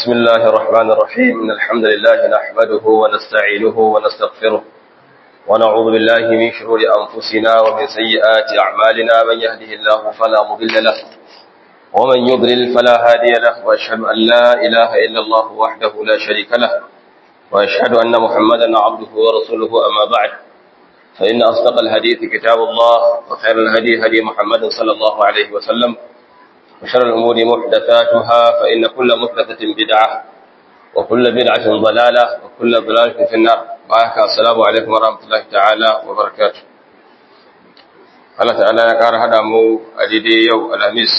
بسم الله الرحمن الرحيم إن الحمد لله نحمده ونستعينه ونستغفره ونعوذ بالله من شرور أنفسنا ومن سيئات أعمالنا من يهده الله فلا مضل له ومن يضلل فلا هادي له وأشهد أن لا إله إلا الله وحده لا شريك له وأشهد أن محمدا عبده ورسوله أما بعد فإن أصدق الحديث كتاب الله وخير الهدي هدي محمد صلى الله عليه وسلم وشر الأمور محدثاتها فإن كل محدثة بدعة وكل بدعة ضلالة وكل ضلالة في النار بارك السلام عليكم ورحمة الله تعالى وبركاته Allah ta'ala ya ƙara haɗa mu a daidai yau alhamis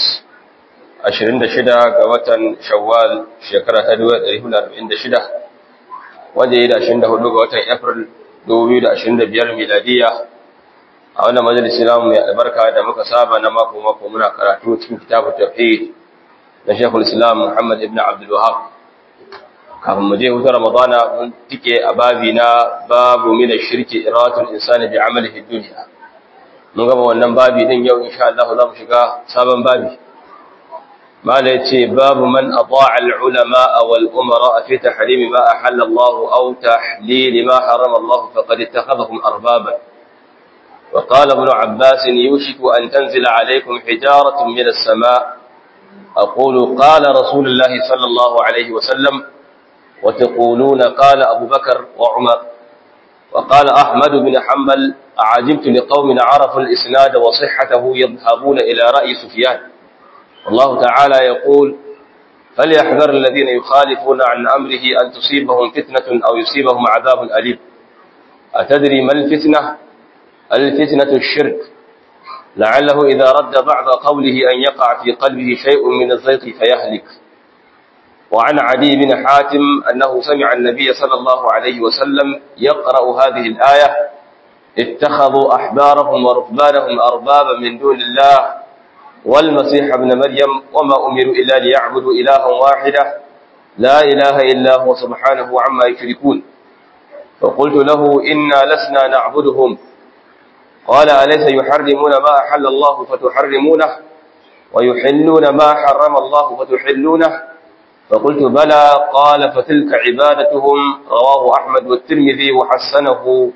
26 ga watan shawwal shekara ta 1446 wanda ya yi da 24 ga watan april 2025 miladiya a wannan majalisi namu mai albarka da muka saba na mako mako muna karatu cikin kitabu tauhid na Sheikhul Islam Muhammad ibn Abdul Wahhab kafin mu je hutu Ramadana mun tike a babi na babu min shirki iratul insani bi amalihi dunya mun gaba wannan babi din yau insha Allah za mu shiga sabon babi mala yace babu man adaa al ulama wal umara fi tahrim ma ahalla Allah aw tahlil ma harama Allah faqad ittakhadhahum arbaban وقال ابن عباس يوشك أن تنزل عليكم حجارة من السماء أقول قال رسول الله صلى الله عليه وسلم وتقولون قال أبو بكر وعمر وقال أحمد بن حنبل أعجبت لقوم عرفوا الإسناد وصحته يذهبون إلى رأي سفيان والله تعالى يقول فليحذر الذين يخالفون عن أمره أن تصيبهم فتنة أو يصيبهم عذاب أليم أتدري ما الفتنة؟ الفتنة الشرك لعله إذا رد بعض قوله أن يقع في قلبه شيء من الزيط فيهلك وعن عدي بن حاتم أنه سمع النبي صلى الله عليه وسلم يقرأ هذه الآية اتخذوا أحبارهم ورهبانهم أربابا من دون الله والمسيح ابن مريم وما أمروا إلا ليعبدوا إلها واحدة لا إله إلا هو سبحانه عما يشركون فقلت له إنا لسنا نعبدهم قال أليس يحرمون ما أحل الله فتحرمونه ويحلون ما حرم الله فتحلونه فقلت بلى قال فتلك عبادتهم رواه أحمد والترمذي وحسنه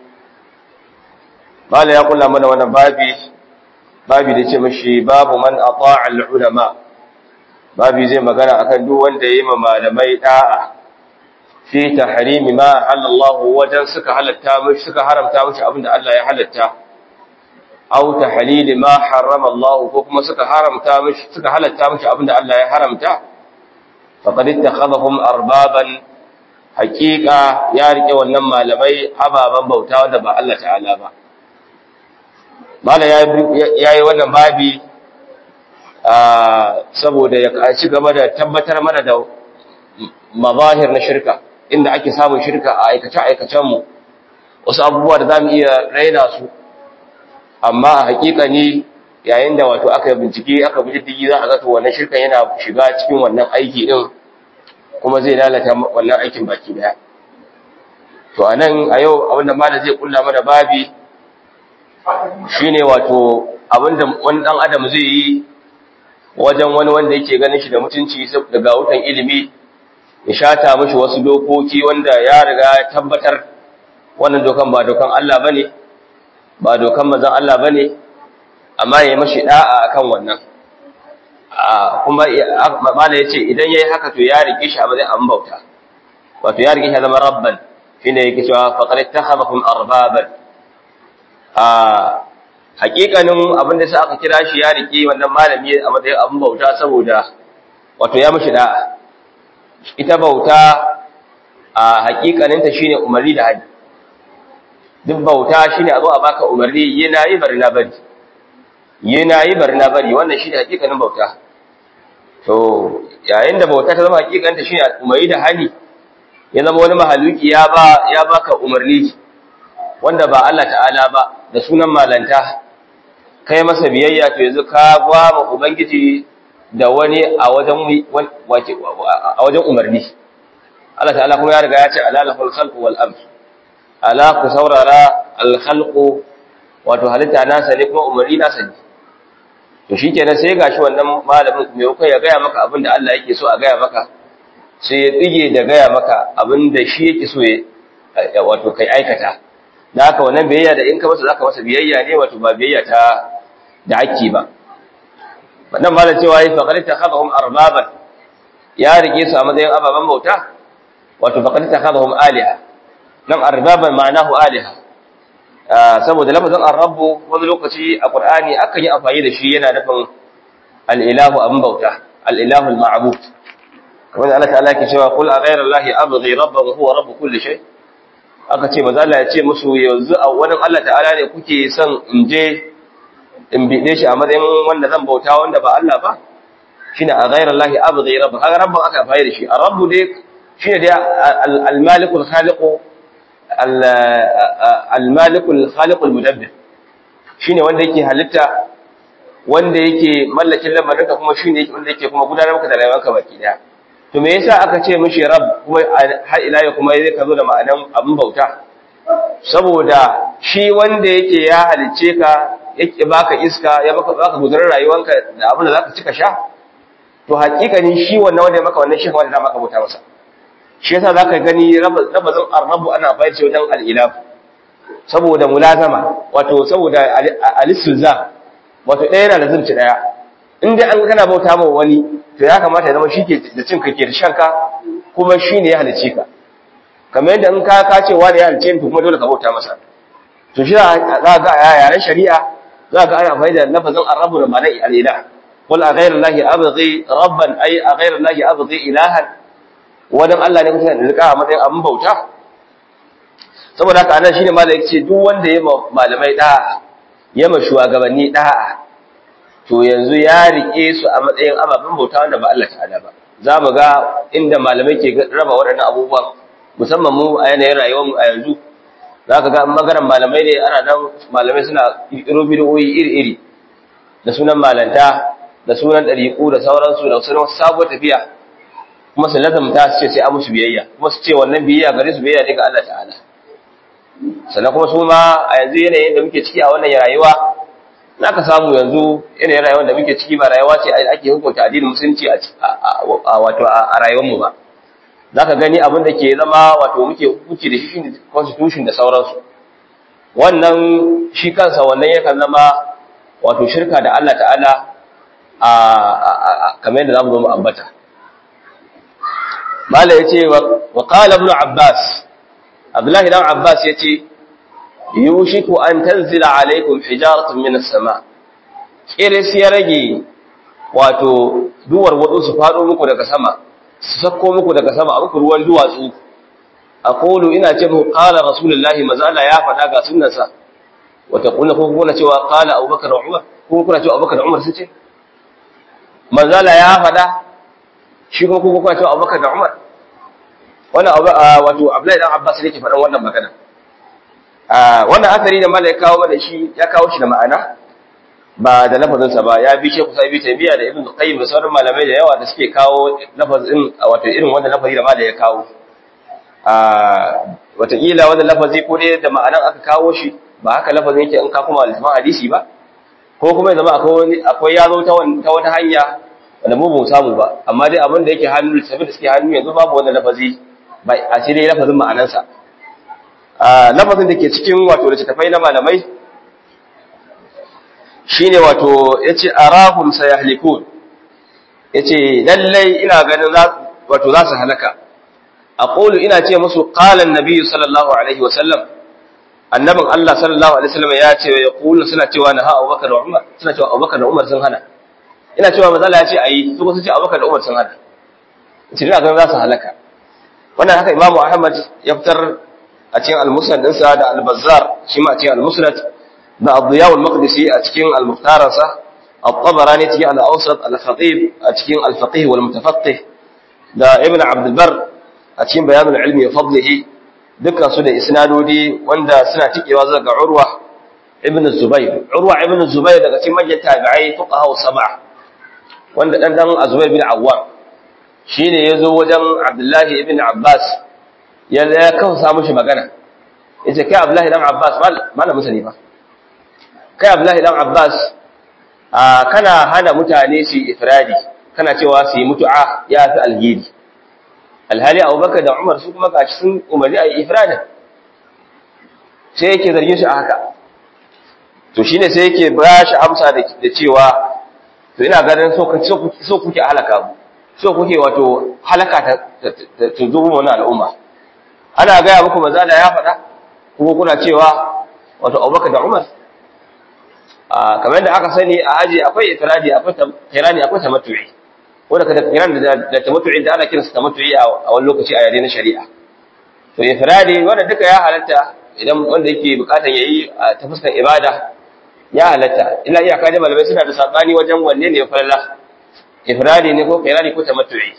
قال يقول من وانا بابي بابي da ce mashi babu man ata'a al-ulama babi zai magana akan duk wanda yayi malamai da'a fi tahrimi ma halallahu wajen suka halatta mishi suka haramta mishi abinda Allah ya halatta aw tahlil ma harrama Allah ko kuma suka haramta mishi suka halatta mishi abinda Allah ya haramta faqad ittakhadhahum arbaban haqiqa ya rike wannan malamai ababan bauta wanda ba Allah ta'ala ba mala yayi wannan babi saboda ya ci gaba da tabbatar mana da mazahir na shirka inda ake samun shirka a aikace aikacen mu wasu abubuwa da zamu iya raina su amma a hakika ne yayin da wato aka bincike aka bi diddigi za a ga to wannan shirkan yana shiga cikin wannan aiki din kuma zai lalata wannan aikin baki daya to anan a yau abinda malam zai kulla mana babi shine wato abinda wani dan adam zai yi wajen wani wanda yake ganin shi da mutunci daga wutan ilimi ya shata mishi wasu dokoki wanda ya riga ya tabbatar wannan dokan ba dokan Allah bane ba dokan mazan Allah ba ne amma ya yi mashi ɗa'a a kan wannan kuma mala ya ce idan ya yi haka to ya riƙe shi a mazai an bauta wato ya riƙe shi zama rabban shi ne yake cewa faƙar ta haɓa kun arbaban a haƙiƙanin abin da sa aka kira shi ya riƙe wannan malami a matsayin abin bauta saboda wato ya mashi ɗa'a ita bauta a haƙiƙaninta shine umarni da hadi duk bauta shine a zo a baka umarni yana yi bari na bari yana yi bari na bari wannan shine hakikanin bauta to yayin da bauta ta zama hakikanin ta shine umarni da hali ya zama wani mahaluki ya ba ya baka umarni wanda ba Allah ta'ala ba da sunan malanta kai masa biyayya to yanzu ka ba ma ubangiji da wani a wajen a wajen umarni Allah ta'ala kuma ya riga ya ce alalahul khalqu wal amr ala ku saurara alkhalqu wato halitta nasa ne kuma umarni nasa ne to shikenan sai gashi wannan malamin me kai ya gaya maka abin da Allah yake so a gaya maka sai ya tsige da gaya maka abin da shi yake so ya wato kai aikata da haka wannan biyayya da in ka masa zaka masa biyayya ne wato ba biyayya ta da hakki ba wannan malam cewa yi faqad takhadhum arbaban ya rike su a matsayin ababan bauta wato faqad takhadhum aliha nan arbaban ma'anahu aliha saboda lafazin ar-rabbu wani lokaci a qur'ani akan yi amfani da shi yana nufin al-ilahu abin bauta al-ilahu al-ma'bud kamar Allah ta'ala ke cewa qul a ghayra allahi abghi rabban huwa rabb kulli shay aka ce maza Allah ya ce musu yanzu a wani Allah ta'ala ne kuke son in je in bide shi a matsayin wanda zan bauta wanda ba Allah ba shine a ghayra allahi abghi rabban aka rabban aka fayar shi ar-rabbu dai shine dai al-malikul khaliqu al-malikul khaliqul mudabbir shine wanda yake halitta wanda yake mallakin lamarinka kuma shine wanda yake kuma gudanar maka da rayuwarka baki daya to me yasa aka ce mishi rab kuma har ila ya kuma zai kazo da ma'anan abin bauta saboda shi wanda yake ya halice ka yake baka iska ya baka baka gudanar rayuwarka da abin da zaka cika sha to hakikanin shi wannan wanda ya maka wannan shi wanda maka bauta masa shi yasa zaka gani rabazin arrabu ana bayar ce wajen al-ilah saboda mulazama wato saboda al-istizam wato ɗaya yana da zunci ɗaya in dai an kana bauta ma wani to ya kamata ya zama shi ke da cin kake da shanka kuma shi ne ya halice ka kamar yadda in ka ka ce wani ya halice ni to kuma dole ka bauta masa to shi za ga a yaren shari'a za ga ana amfani da lafazin arrabu da ma'anar al'ila qul a ghayra allahi abghi rabban ay a ghayra allahi abghi ilahan wadan Allah ne kusa da rika a matsayin abin bauta saboda haka anan shine malai ce duk wanda ya malamai da'a ya ma shugabanni da'a to yanzu ya rike su a matsayin ababen bauta wanda ba Allah ta'ala ba za mu ga inda malamai ke raba waɗannan abubuwan musamman mu a yanayin rayuwarmu a yanzu za ka ga magaran malamai ne ana nan malamai suna ƙirƙiro bidiyoyi iri-iri da sunan malanta da sunan ɗariƙu da sauransu da sunan sabuwar tafiya kuma su lazamta su ce sai an musu biyayya kuma su ce wannan biyayya gare su biyayya ne ga Allah ta'ala sannan kuma su ma a yanzu yanayin da muke ciki a wannan rayuwa za ka samu yanzu yanayin rayuwar da muke ciki ba rayuwa ce ake hukunta addinin musulunci a wato a rayuwarmu ba za ka gani abin da ke zama wato muke hukunci da shi constitution da sauransu wannan shi kansa wannan yakan zama wato shirka da Allah ta'ala a kamar yadda za mu zo mu ambata mala ya ce wa qala ibn abbas abdullahi dan abbas ya ce yushiku an tanzila alaikum hijaratun minas sama kiris ya rage wato duwar wadu su fado muku daga sama su sako muku daga sama a muku ruwan duwatsu aqulu ina ce muku qala rasulullahi mazala ya fada ga sunnansa wata kuna ko kuna cewa qala abubakar wa umar ko kuna cewa abubakar da umar su ce mazala ya fada shi ko kuma kuna cewa abubakar da umar wannan wato abdullahi dan abbas ne ke faɗan wannan magana wannan asari da mala ya kawo mana shi ya kawo shi da ma'ana ba da lafazinsa ba ya bi shekku sai bi taymiya da ibn qayyim da sauran malamai da yawa da suke kawo lafazin wato irin wannan lafazi da mala ya kawo a watakila wannan lafazi ko dai da ma'anan aka kawo shi ba haka lafazin yake in ka kuma littafin hadisi ba ko kuma ya zama akwai akwai ya zo ta wata hanya wanda mu ba samu ba amma dai abin da yake hannu littafin da suke hannu yanzu babu wannan lafazi ba a ce dai lafazin ma'anansa lafazin da ke cikin wato littattafai na malamai shine wato yace arahum sayahlikun yace lallai ina ganin wato za su halaka aqulu ina ce musu qala an-nabi sallallahu alaihi wa sallam annabin Allah sallallahu alaihi wasallam ya ce ya kulu suna cewa na ha Abubakar da Umar suna cewa Abubakar da Umar sun hana ina cewa manzo Allah ya ce ayi su kuma sun ce Abubakar da Umar sun hana ce ina ganin za su halaka wannan haka Imam Ahmad ya fitar a cikin al-musnad ɗinsa da al-bazzar shi ma a cikin al-musnad da Abdiya al-Maqdisi a cikin al-mukhtarasa at-Tabarani cikin al-Awsat al-Khatib a cikin al-Faqih wal Mutafaqqih da Ibn Abd al-Barr a cikin bayan al-ilmi wa fadlihi dukkan su da isnadodi wanda suna tikewa zuwa ga Urwa ibn Zubair Urwa ibn Zubair daga cikin manyan tabi'ai fuqaha sab'a wanda dan dan Zubair bin Awwam shine yazo wajen Abdullahi ibn Abbas ya ya kansa mishi magana yace kai Abdullahi dan Abbas malamin sani ba kai Abdullahi dan Abbas a kana hana mutane su ifradi kana cewa su yi mutu'a ya fi alheri alhali abubakar da umar su kuma gashi sun umarni a yi ifradin sai yake zargin shi a haka to shine sai yake ba shi amsa da cewa to ina ganin so kuke halaka mu so kuke wato halaka ta zo mu wannan al'umma ana gaya muku manzo da ya faɗa kuma kuna cewa wato Abubakar da Umar a kamar da aka sani a aji akwai ifradi akwai kirani akwai tamattu'i wanda kada kirani da tamattu'i da ana kiransa tamattu'i a wani lokaci a yare na shari'a to ifradi wanda duka ya halatta idan wanda yake bukatan yayi ta fuskar ibada ya halatta illa iyaka da malamai suna da sabani wajen wanne ne falala ifradi ne ko qirani ko tamattu'i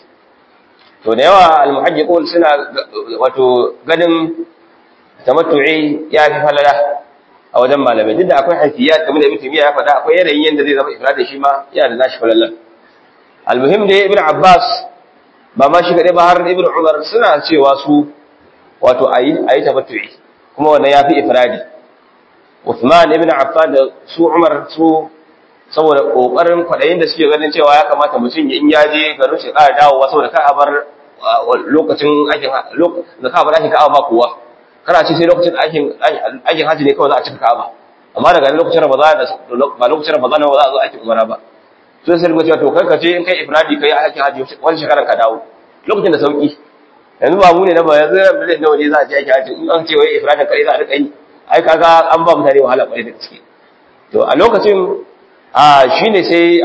to da yawa almuhajjiqun suna wato ganin tamattu'i ya fi falala a wajen malamai duk da akwai hafiyat kamar da ibn taymiya ya faɗa akwai yanayin yanda zai zama ifradi shi ma yana da nashi falalan almuhim da ibn abbas ba ma shi kadai ba har ibn umar suna cewa su wato ayi ayi tamattu'i kuma wannan ya fi ifradi Uthman ibn Affan da su Umar su saboda kokarin kwadayin da suke ganin cewa ya kamata mutum in ya je garin shi ƙara dawowa saboda ka bar lokacin aikin da ka bar aikin Ka'aba ba kowa kana ce sai lokacin aikin aikin haji ne kawai za a cika Ka'aba amma daga lokacin Ramadan ba lokacin Ramadan ba za a zo aikin Umara ba so sai ga cewa to kai ka ce in kai ifradi kai aikin haji wani shekaran ka dawo lokacin da sauki yanzu ba mu ne na ba yanzu miliyan nawa ne za a je aikin haji in an ce wai ifradin kai za a rika yi ai kaga an ba mutane wahala kwarai da gaske to a lokacin a shine sai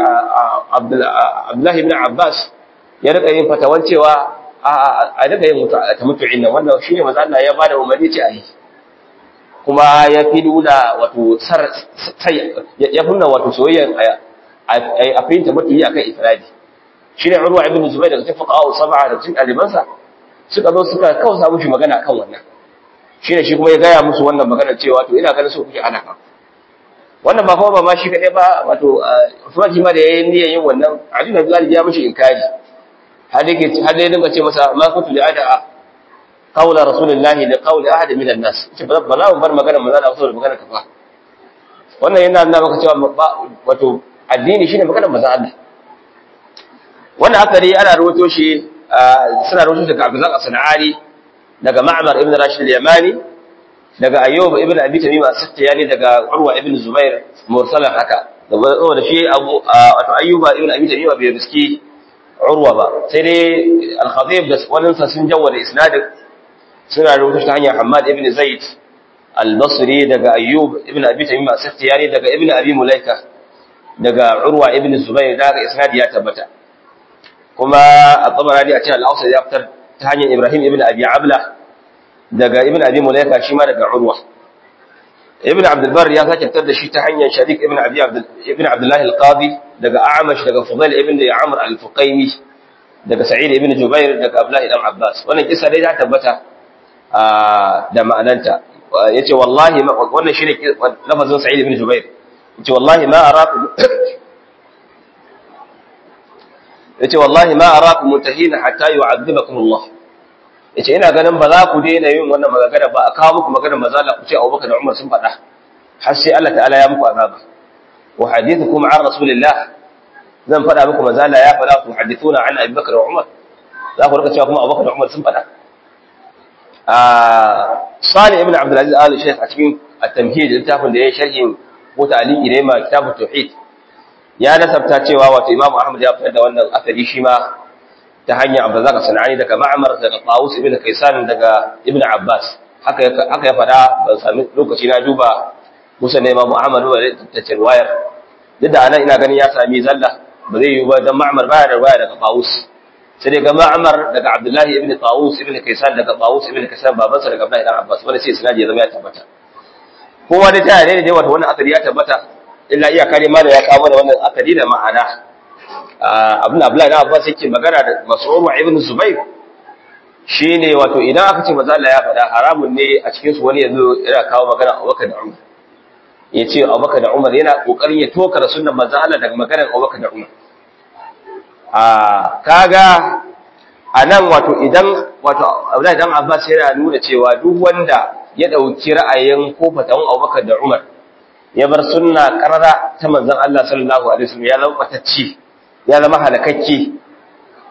Abdullahi ibn Abbas ya rika yin fatawan cewa a daga yin tamattu'in nan wannan shine manzo Allah ya bada umarni ce ayi kuma ya fi nuna wato sar ya fi nuna wato soyayyan a fahimta tamattu'i akan ifradi shine Urwa ibn Zubair daga cikin fuqaha sab'a da cikin alimansa suka zo suka kausa mushi magana kan wannan shi ne shi kuma ya gaya musu wannan magana cewa to ina ganin so kuke ana kan wannan ba kuma ba ma shi kaɗai ba wato Usman shi ma da yayin niyyar yin wannan Ali bin Abi ya mishi inkari har yake har dai dinga ce masa ma kuntu li ada qawla rasulullahi li qawli ahad min an-nas ce ba za mu bar magana mu zana saboda magana ka fa wannan yana nuna maka cewa wato addini shine magana manzon Allah wannan akari ana rawato shi suna rawato daga Abdullah as-Sana'ani daga Ma'mar ibn Rashid al-Yamani daga Ayyub ibn Abi Tamim as-Sakhtiyani daga Urwa ibn Zubair mursalan haka saboda shi Abu wato Ayyuba ibn Abi Tamim bai riski Urwa ba sai dai al-Khatib da wannan sa sun jawwada isnadin suna rubuta ta hanyar Hammad ibn Zaid al-Basri daga Ayyub ibn Abi Tamim as-Sakhtiyani daga Ibn Abi Mulaika daga Urwa ibn Zubair daga isnadi ya tabbata kuma at-Tabarani a cikin al-Awsat ya fitar ta hanyar Ibrahim ibn Abi Abla daga Ibn Abi Mulaika shi ma daga Urwa Ibn Abdul Barr ya sake fitar da shi ta hanyar Sharik ibn Abi Abdul ibn Abdullah al-Qadi daga A'mash daga Fudail ibn Amr al-Fuqaymi daga Sa'id ibn Jubair daga Abdullah ibn Abbas wannan kisa dai ta tabbata da ma'ananta yace wallahi wannan shine lafazin Sa'id ibn Jubair yace wallahi ma araku yace wallahi ma arakum muntahina hatta yu'adhibakum Allah yace ina ganin ba za ku daina yin wannan magana ba a kawo muku magana maza Allah ku ce Abubakar da Umar sun faɗa har sai Allah ta'ala ya muku azaba wa hadithukum an rasulillah zan faɗa muku maza Allah ya faɗa ku hadithuna an Abi Bakar wa Umar za ku rika cewa kuma Abubakar da Umar sun faɗa a Salih ibn Abdul Aziz Al Sheikh a cikin at-tamhid littafin da ya sharhi ko ta'liqi ne ma kitabut tauhid ya nasabta cewa wato Imam Ahmad ya fitar da wannan asali shi ma ta hanyar Abdurrazzaq Sanani daga Ma'mar daga Qawus ibn Kaysan daga Ibn Abbas haka haka ya fada ban sami lokaci na duba Musa ne Imam Ahmad ba da riwayar duk da anan ina ganin ya sami zalla ba zai yi ba dan Ma'mar baya da riwaya daga Qawus sai dai ga Ma'mar daga Abdullah ibn Qawus ibn Kaysan daga Qawus ibn Kaysan babansa daga Abdullah ibn Abbas wanda sai sanadi ya zama ya tabbata kowa da ta ne da wato wannan asali ya tabbata illa iya kare ma da ya kawo da wannan akadi da ma'ana abin da Abdullahi Abbas yake magana da Mas'ud ibn Zubair shine wato idan aka ce manzo Allah ya faɗa haramun ne a cikin su wani yanzu yana kawo magana Abubakar da Umar yace Abubakar da Umar yana kokarin ya toka da sunnan manzo Allah daga maganar Abubakar da Umar a kaga anan wato idan wato Abdullahi dan Abbas yana nuna cewa duk wanda ya dauki ra'ayin ko fatawan Abubakar da Umar ya bar sunna karara ta manzon Allah sallallahu alaihi wasallam ya zama batacci ya zama halakakke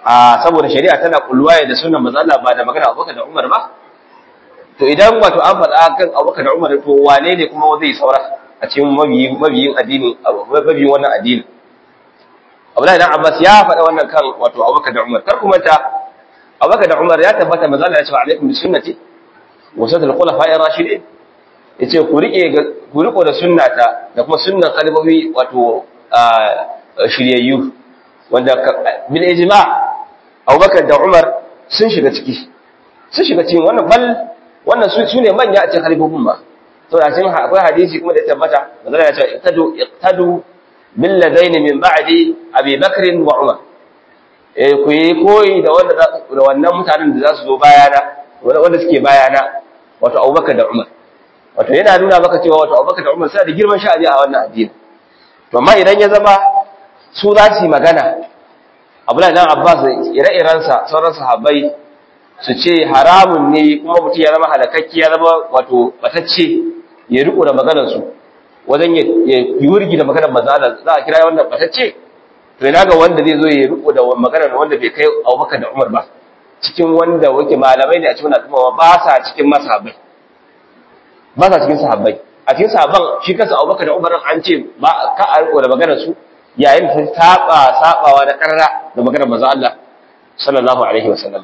a saboda shari'a tana kulluwa da sunan manzo Allah ba da magana Abubakar da Umar ba to idan wato an faɗa kan Abubakar da Umar to wane ne kuma zai saura a cikin mabiyin mabiyin addini mabiyin wannan addini Abdullahi dan Abbas ya faɗa wannan kan wato Abubakar da Umar kar ku manta Abubakar da Umar ya tabbata manzo Allah ya ce alaikum bi sunnati wa sunnatul khulafa'ir rashidin yace ku rike ku riko da sunnata da kuma sunnan khalifofi wato shiryayyu wanda bil ijma' Abubakar da Umar sun shiga ciki sun shiga cikin wannan bal wannan su ne manya a cikin halifofin ba to da cikin akwai hadisi kuma da ya tabbata manzo ya ce iqtadu iqtadu bil ladaini min ba'di Abi Bakr wa Umar eh ku yi koyi da wanda da wannan mutanen da za su zo bayana wanda suke bayana wato Abubakar da Umar wato yana nuna maka cewa wato Abubakar da Umar suna da girman sha'ani a wannan addini to amma idan ya zama su za su yi magana Abdullahi dan Abbas ire-irensa sauran sahabbai su ce haramun ne kuma mutum ya zama halakakki ya zama wato batacce ya riko da maganar su wajen ya yi wurgi da maganar mazala za a kira wannan batacce to ina ga wanda zai zo ya riko da maganar wanda bai kai Abubakar da Umar ba cikin wanda wake malamai ne a cikin al'umma ba sa cikin masahabai ba sa cikin sahabbai a cikin sahabban shi kansa Abubakar da Umar an ce ba ka a riko da maganar su yayin da saba sabawa da karra da maganar manzo Allah sallallahu alaihi wasallam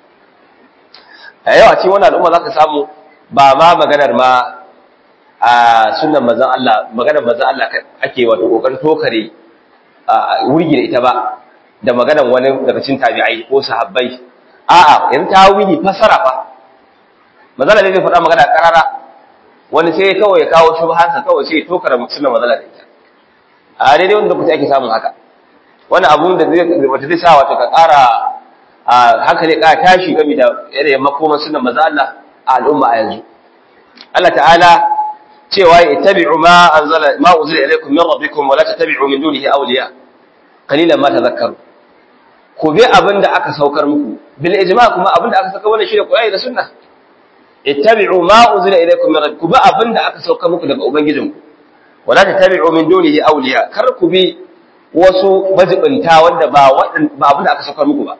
a yau a cikin wannan al'umma zaka samu ba ma maganar ma a sunnan manzon Allah maganar manzon Allah ake wato kokarin tokare a wurgi da ita ba da maganar wani daga cikin tabi'ai ko sahabbai a'a yanzu ta wuri fasara fa manzon Allah zai faɗa magana karara wani sai kawai ya kawo shubhansa kawai sai ya tokare sunnan manzon Allah da ita a daidai wanda kuke ake samun haka wani abun da zai wata zai sa wato ka ƙara a hankali ƙara tashi game da yanayin makoman sunan maza Allah a al'umma a yanzu Allah ta'ala cewa ya tabi'u ma anzala ma uzila ilaykum min rabbikum wa la tattabi'u min dunihi awliya qalilan ma tadhakkaru ku bi abinda aka saukar muku bil ijma kuma abinda aka saukar wannan shine Qur'ani da sunna ittabi'u ma uzila ilaykum min rabbikum bi abinda aka saukar muku daga ubangijinku wa la tattabi'u min dunihi awliya kar ku bi wasu majibinta wanda ba ba abinda aka saukar muku ba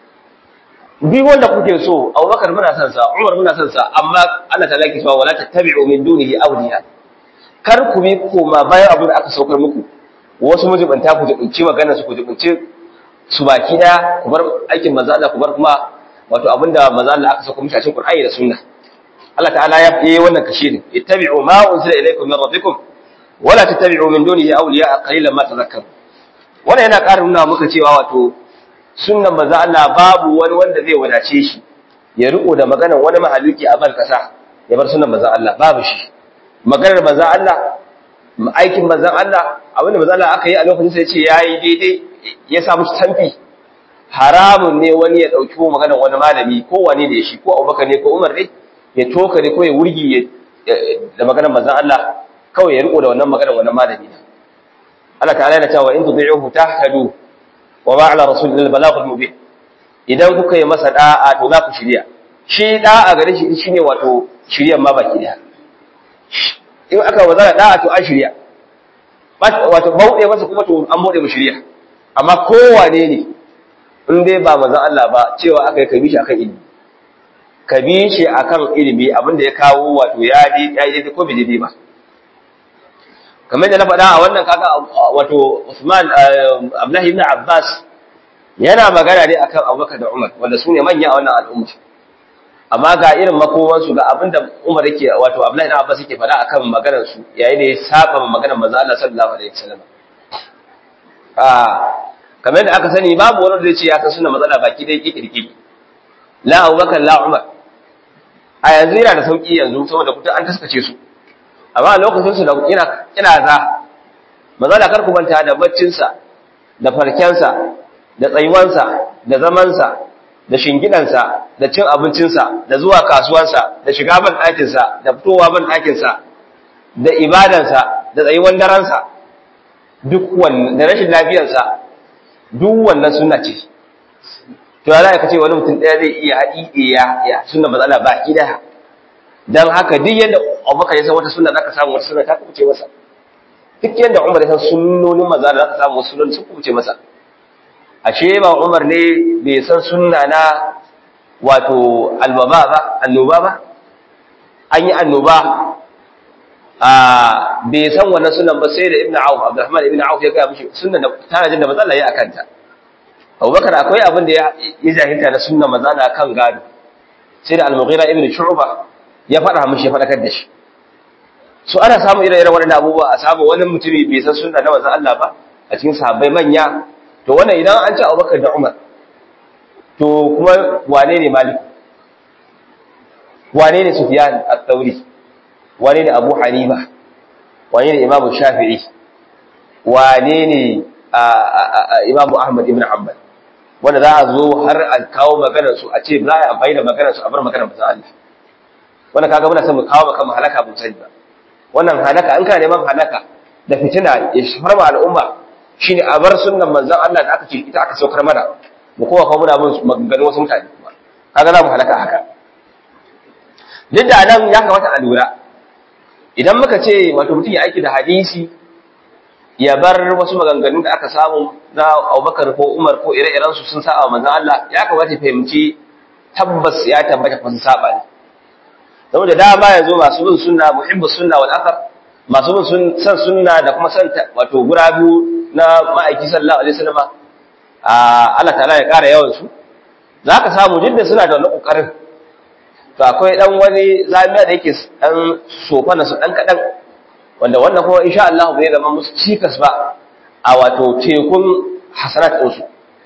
bi wanda kuke so Abubakar muna son sa Umar muna son sa amma Allah ta laki cewa wala tattabi'u min dunihi awliya kar ku bi koma bayan abin da aka saukar muku wasu mujibanta ku jibinci magana su ku jibinci su baki da ku bar aikin manzo Allah ku bar kuma wato abinda manzo Allah aka saukar muku a cikin Qur'ani da Sunna Allah ta'ala ya yi wannan kashi ne ittabi'u ma unzila ilaykum min rabbikum wala tattabi'u min dunihi awliya qalilan ma tadhakkarun wannan yana ƙara nuna muka cewa wato sunnan manzo Allah babu wani wanda zai wadace shi ya riko da maganar wani mahaluki a ban kasa ya bar sunnan manzo Allah babu shi maganar manzo Allah aikin manzo Allah abinda manzo Allah aka yi a lokacin sai ce yayi daidai ya samu tamfi haramun ne wani ya dauki maganar wani malami ko wani da shi ko Abubakar ne ko Umar ne ya toka ne ko ya wurgi da maganar manzo Allah kawai ya riko da wannan maganar wani malami Allah ta'ala yana cewa in tudi'uhu tahtadu wa ma ala rasulil balaghul mubin idan kuka yi masa da'a to za ku shirya shi da'a gare shi shine wato shiryan ma baki daya in aka wazara da'a to an shirya wato bauɗe masa kuma to an bauɗe mu shirya amma kowane ne in dai ba manzon Allah ba cewa aka yi kabi shi akan ilimi kabi shi akan ilimi abinda ya kawo wato ya dai ya dai ko bai dai ba kamar da na faɗa a wannan kaga wato Usman Abdullahi ibn Abbas yana magana ne akan Abubakar da Umar wanda su ne manya a wannan al'umma amma ga irin makoman su ga abinda Umar yake wato Abdullahi ibn Abbas yake faɗa akan maganar su yayin da ya saba maganar manzo Allah sallallahu alaihi wasallam ah kamar da aka sani babu wani da zai ce ya san sunna matsala baki dai kikirki la Abubakar la Umar a yanzu yana da sauki yanzu saboda kuta an taskace su amma a lokacin su da ina ina za manzala kar ku manta da baccin sa da farken sa da tsayuwan sa da zaman sa da shingidan sa da cin abincin sa da zuwa kasuwan sa da shiga ban ɗakin sa da fitowa ban ɗakin sa da ibadan sa da tsayuwan daren sa duk wannan da rashin lafiyar sa duk wannan sunna ce to ya za ka ce wani mutum ɗaya zai iya haɗi ya ya sunna matsala baki daya dan haka duk yadda Abubakar ya san wata sunna zaka samu wata sunna ta kuce masa duk yadda Umar ya san sunnonin manzo zaka samu wasu sunnonin sun kuce masa ashe ba Umar ne bai san sunna na wato albaba ba annoba ba an yi annoba a bai san wannan sunan ba sai da Ibn Auf Abdurrahman Ibn Auf ya ga mishi sunnan da tana jin da matsala yayi akan ta Abubakar akwai abin da ya jahilta na sunnan matsala kan gado sai da Al-Mughira Ibn Shu'ba ya faɗa mishi ya faɗakar da shi so ana samun ire-iren waɗannan abubuwa a samu wani mutumi bai san sunna na manzon Allah ba a cikin sahabbai manya to wannan idan an ci Abubakar da Umar to kuma wane ne Malik wane ne Sufyan al-Thawri wane ne Abu Hanifa wane ne Imam Shafi'i wane ne Imam Ahmad ibn Hanbal wanda za a zo har a kawo maganar su a ce za a amfani da maganar su a bar maganar manzon Allah wannan kaga muna son mu kawo maka halaka mun sani ba wannan halaka an kana neman halaka da fitina ya shafar ma al'umma shine a bar sunnan manzon Allah da aka ce ita aka saukar mana mu kowa kuma muna bin maganganun wasu mutane kuma kaga za mu halaka haka duk da nan ya kamata a lura idan muka ce wato mutum ya aiki da hadisi ya bar wasu maganganun da aka samu na Abubakar ko Umar ko ire-iren su sun saba manzon Allah ya kamata fahimci tabbas ya tabbata fa sun saba ne saboda dama yanzu masu bin sunna muhibbus sunna wal athar masu bin san sunna da kuma san wato gurabu na ma'aiki sallallahu alaihi wasallam Allah ta'ala ya kara yawan su zaka samu duk da suna da wani kokarin to akwai dan wani zamiya da yake dan sofana su dan kadan wanda wannan kuma insha Allah bai zama musu cikas ba a wato tekun hasanat din su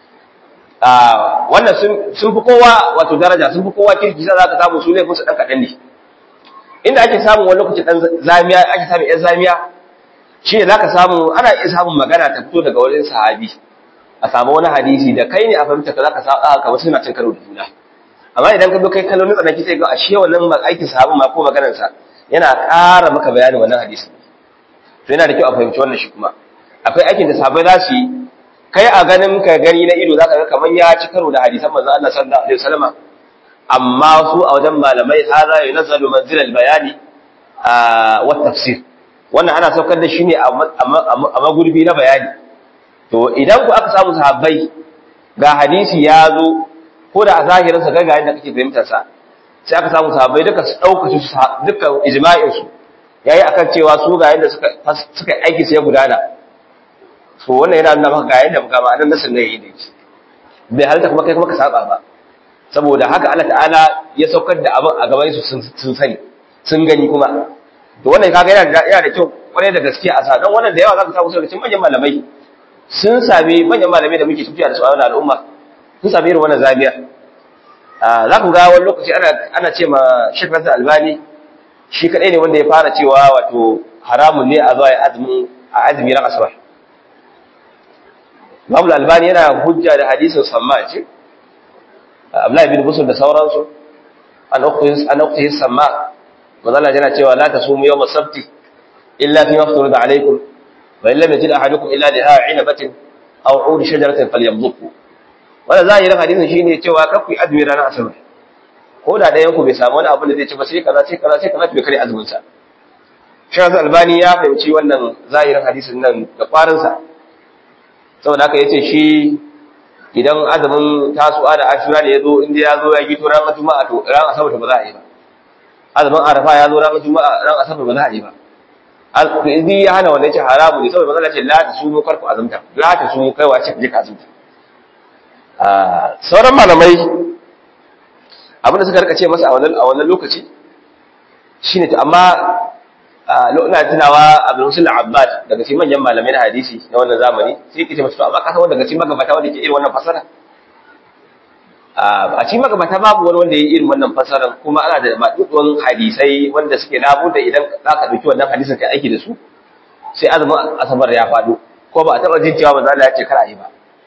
wannan sun fi kowa wato daraja sun fi kowa kirki sai zaka samu su ne musu dan kadan ne inda ake samun wani lokaci dan zamiya ake samun yan zamiya shi ne zaka samu ana iya samun magana ta fito daga wajen sahabi a samu wani hadisi da kai ne a fahimta ka zaka sa ka wasu suna cin karo da juna amma idan ka zo kai kallon tsanaki sai ga ashe wannan aikin sahabin ma ko maganar sa yana ƙara maka bayanin wannan hadisi to yana da kyau a fahimci wannan shi kuma akwai aikin da sahabbai za su yi kai a ganin ka gani na ido zaka ga kaman ya ci karo da hadisan manzon Allah sallallahu alaihi wasallam amma su a wajen malamai hada yunzalu manzilal bayani wa tafsir wannan ana saukar da shi ne a magurbi na bayani to idan ku aka samu sahabbai ga hadisi ya zo ko da a zahirin sa ga yadda kake fahimtar sa sai aka samu sahabbai duka su dauka su duka ijma'in su yayi akan cewa su ga yadda suka suka aiki sai gudana to wannan yana nuna maka ga yadda muka ba nan nasin ne yayi ne bai halta kuma kai kuma ka saba ba saboda haka Allah ta'ala ya saukar da abin a gaban su sun sani sun gani kuma to wannan kaga yana da yana da kyau kwarai da gaskiya a sa dan wannan da yawa zaka samu daga cikin manyan malamai sun sami manyan malamai da muke tafiya da su a wannan al'umma sun sami irin wannan zabiya za ku ga wani lokaci ana ana ce ma Sheikh Nasir Albani shi kadai ne wanda ya fara cewa wato haramun ne a zuwa azumi a azumi ran asabar Imam Albani yana hujja da hadisin Samma ce Abdullahi bin Busur da sauransu an ukhtis an ukhtis Samma manzala yana cewa la tasumu yawm as-sabti illa fi mafturida alaykum wa illam yajid ahadukum illa liha 'inabatin aw 'ud shajaratin falyamdhuku wannan zahirin hadisin shine cewa kar ku azumi ranar asabar ko da ɗayan ku bai samu wani abu da zai ci ba sai kaza sai kaza sai kaza bai kare azumin sa Shaykh Albani ya fahimci wannan zahirin hadisin nan da kwarin sa saboda haka yace shi idan azumin tasu'a da ashura da yazo inda yazo ya gito ran juma'a to ran asabar ba za a yi ba azumin arafa ya zo ranar juma'a ran asabar ba za a yi ba alƙidi ya hana wannan ce haramu ne saboda manzala ce la ta sumu karku azumta la ta sumu kaiwa ce ka je ka azumta sauran malamai abinda suka rika ce masa a wannan a wannan lokaci shine to amma ina tunawa Abdul Musul Abbad daga cikin manyan malamai na hadisi na wannan zamani sai yake ce masa to amma ka san wanda daga cikin magabata wanda ke irin wannan fasara a cikin magabata babu wani wanda ya yi irin wannan fasaran kuma ana da maɗuɗuwan hadisai wanda suke labu da idan za ka ɗauki wannan hadisin kai aiki da su sai azumin asabar ya faɗo ko ba a taɓa jin cewa manzo Allah ya ce kar a yi ba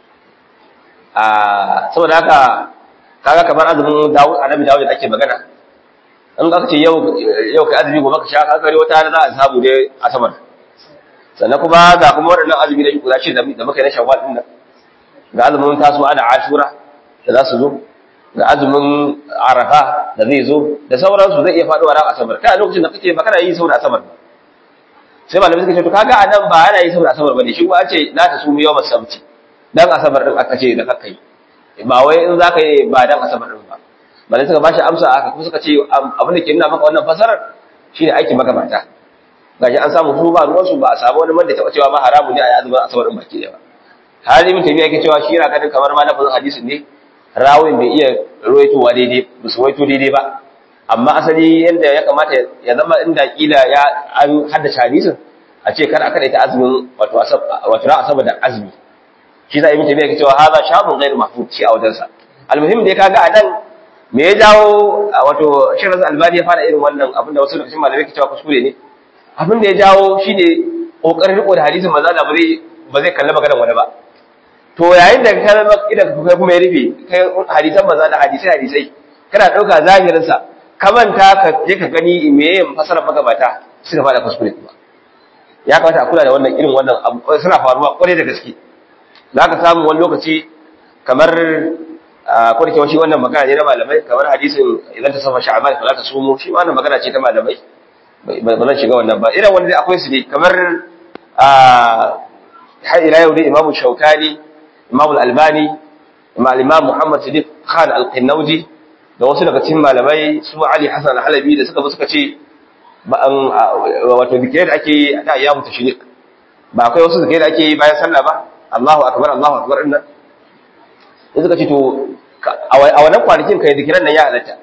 saboda haka kaga kamar azumin Dawud annabi Dawud da ake magana in aka ce yau yau kai azumi gobe ka sha ka kare wata za a samu dai asabar sannan kuma ga kuma waɗannan azumi da guda ce da muka yi na shawwal din nan ga azumin tasuwa da ashura da za su zo ga azumin arafa da zai zo da sauransu zai iya faɗuwa ran asabar kai a lokacin da kake ba kana yi saboda asabar sai malamai suka ce to kaga a nan ba ana yi saboda asabar bane shi kuma an ce la ta sumu yawmas sabti dan asabar din aka ce da kaka yi ba wai in zaka yi ba dan asabar din ba malai suka bashi amsa aka kuma suka ce abin da ke nuna maka wannan fasarar shine aikin magabata gashi an samu su ba ruwan su ba a samu wani wanda taɓa cewa ma haramu ne a yi azumin asabar din baki da ba har ibn tabiya yake cewa shi yana ganin kamar ma lafazin hadisin ne rawin bai iya ruwaitowa daidai ba su ruwaito daidai ba amma asali yadda ya kamata ya zama inda kila ya an haddace hadisin a ce kar a kada ta azumin wato wato ra'a saboda azumi shi za a yi mutum yake cewa haza shabun ghairu mahfuz shi a wajensa almuhim dai kaga a nan me ya jawo wato shirin albani ya fara irin wannan abinda wasu lokacin malamai ke cewa kuskure ne abin da ya jawo shine kokarin riko da hadisin manzo Allah ba zai ba zai kalli maganar wani ba to yayin da ka kalli idan ka kuma ya rufe kai hadisan manzo Allah hadisai hadisai kana dauka zahirin sa ka manta ka je ka gani me ya fasarar magabata suka fada kuskure ba ya kamata a kula da wannan irin wannan suna faruwa kwarai da gaske za ka samu wani lokaci kamar ko da shi wannan magana ne na malamai kamar hadisin idan ta safa sha'ban fa ta sumu shi wannan magana ce ta malamai ba zan shiga wannan ba irin wanda akwai su ne kamar har ila yau dai imamu shaukani imamu albani imam muhammad sadiq khan al-qinnaudi da wasu daga cikin malamai su ali hasan al-halabi da suka zo suka ce wato zikirai da ake yi da ya mutu shi ba akwai wasu zikirai da ake yi bayan sallah ba Allahu akbar Allahu akbar din nan sai suka ce to a wannan kwanakin kai zikiran nan ya halatta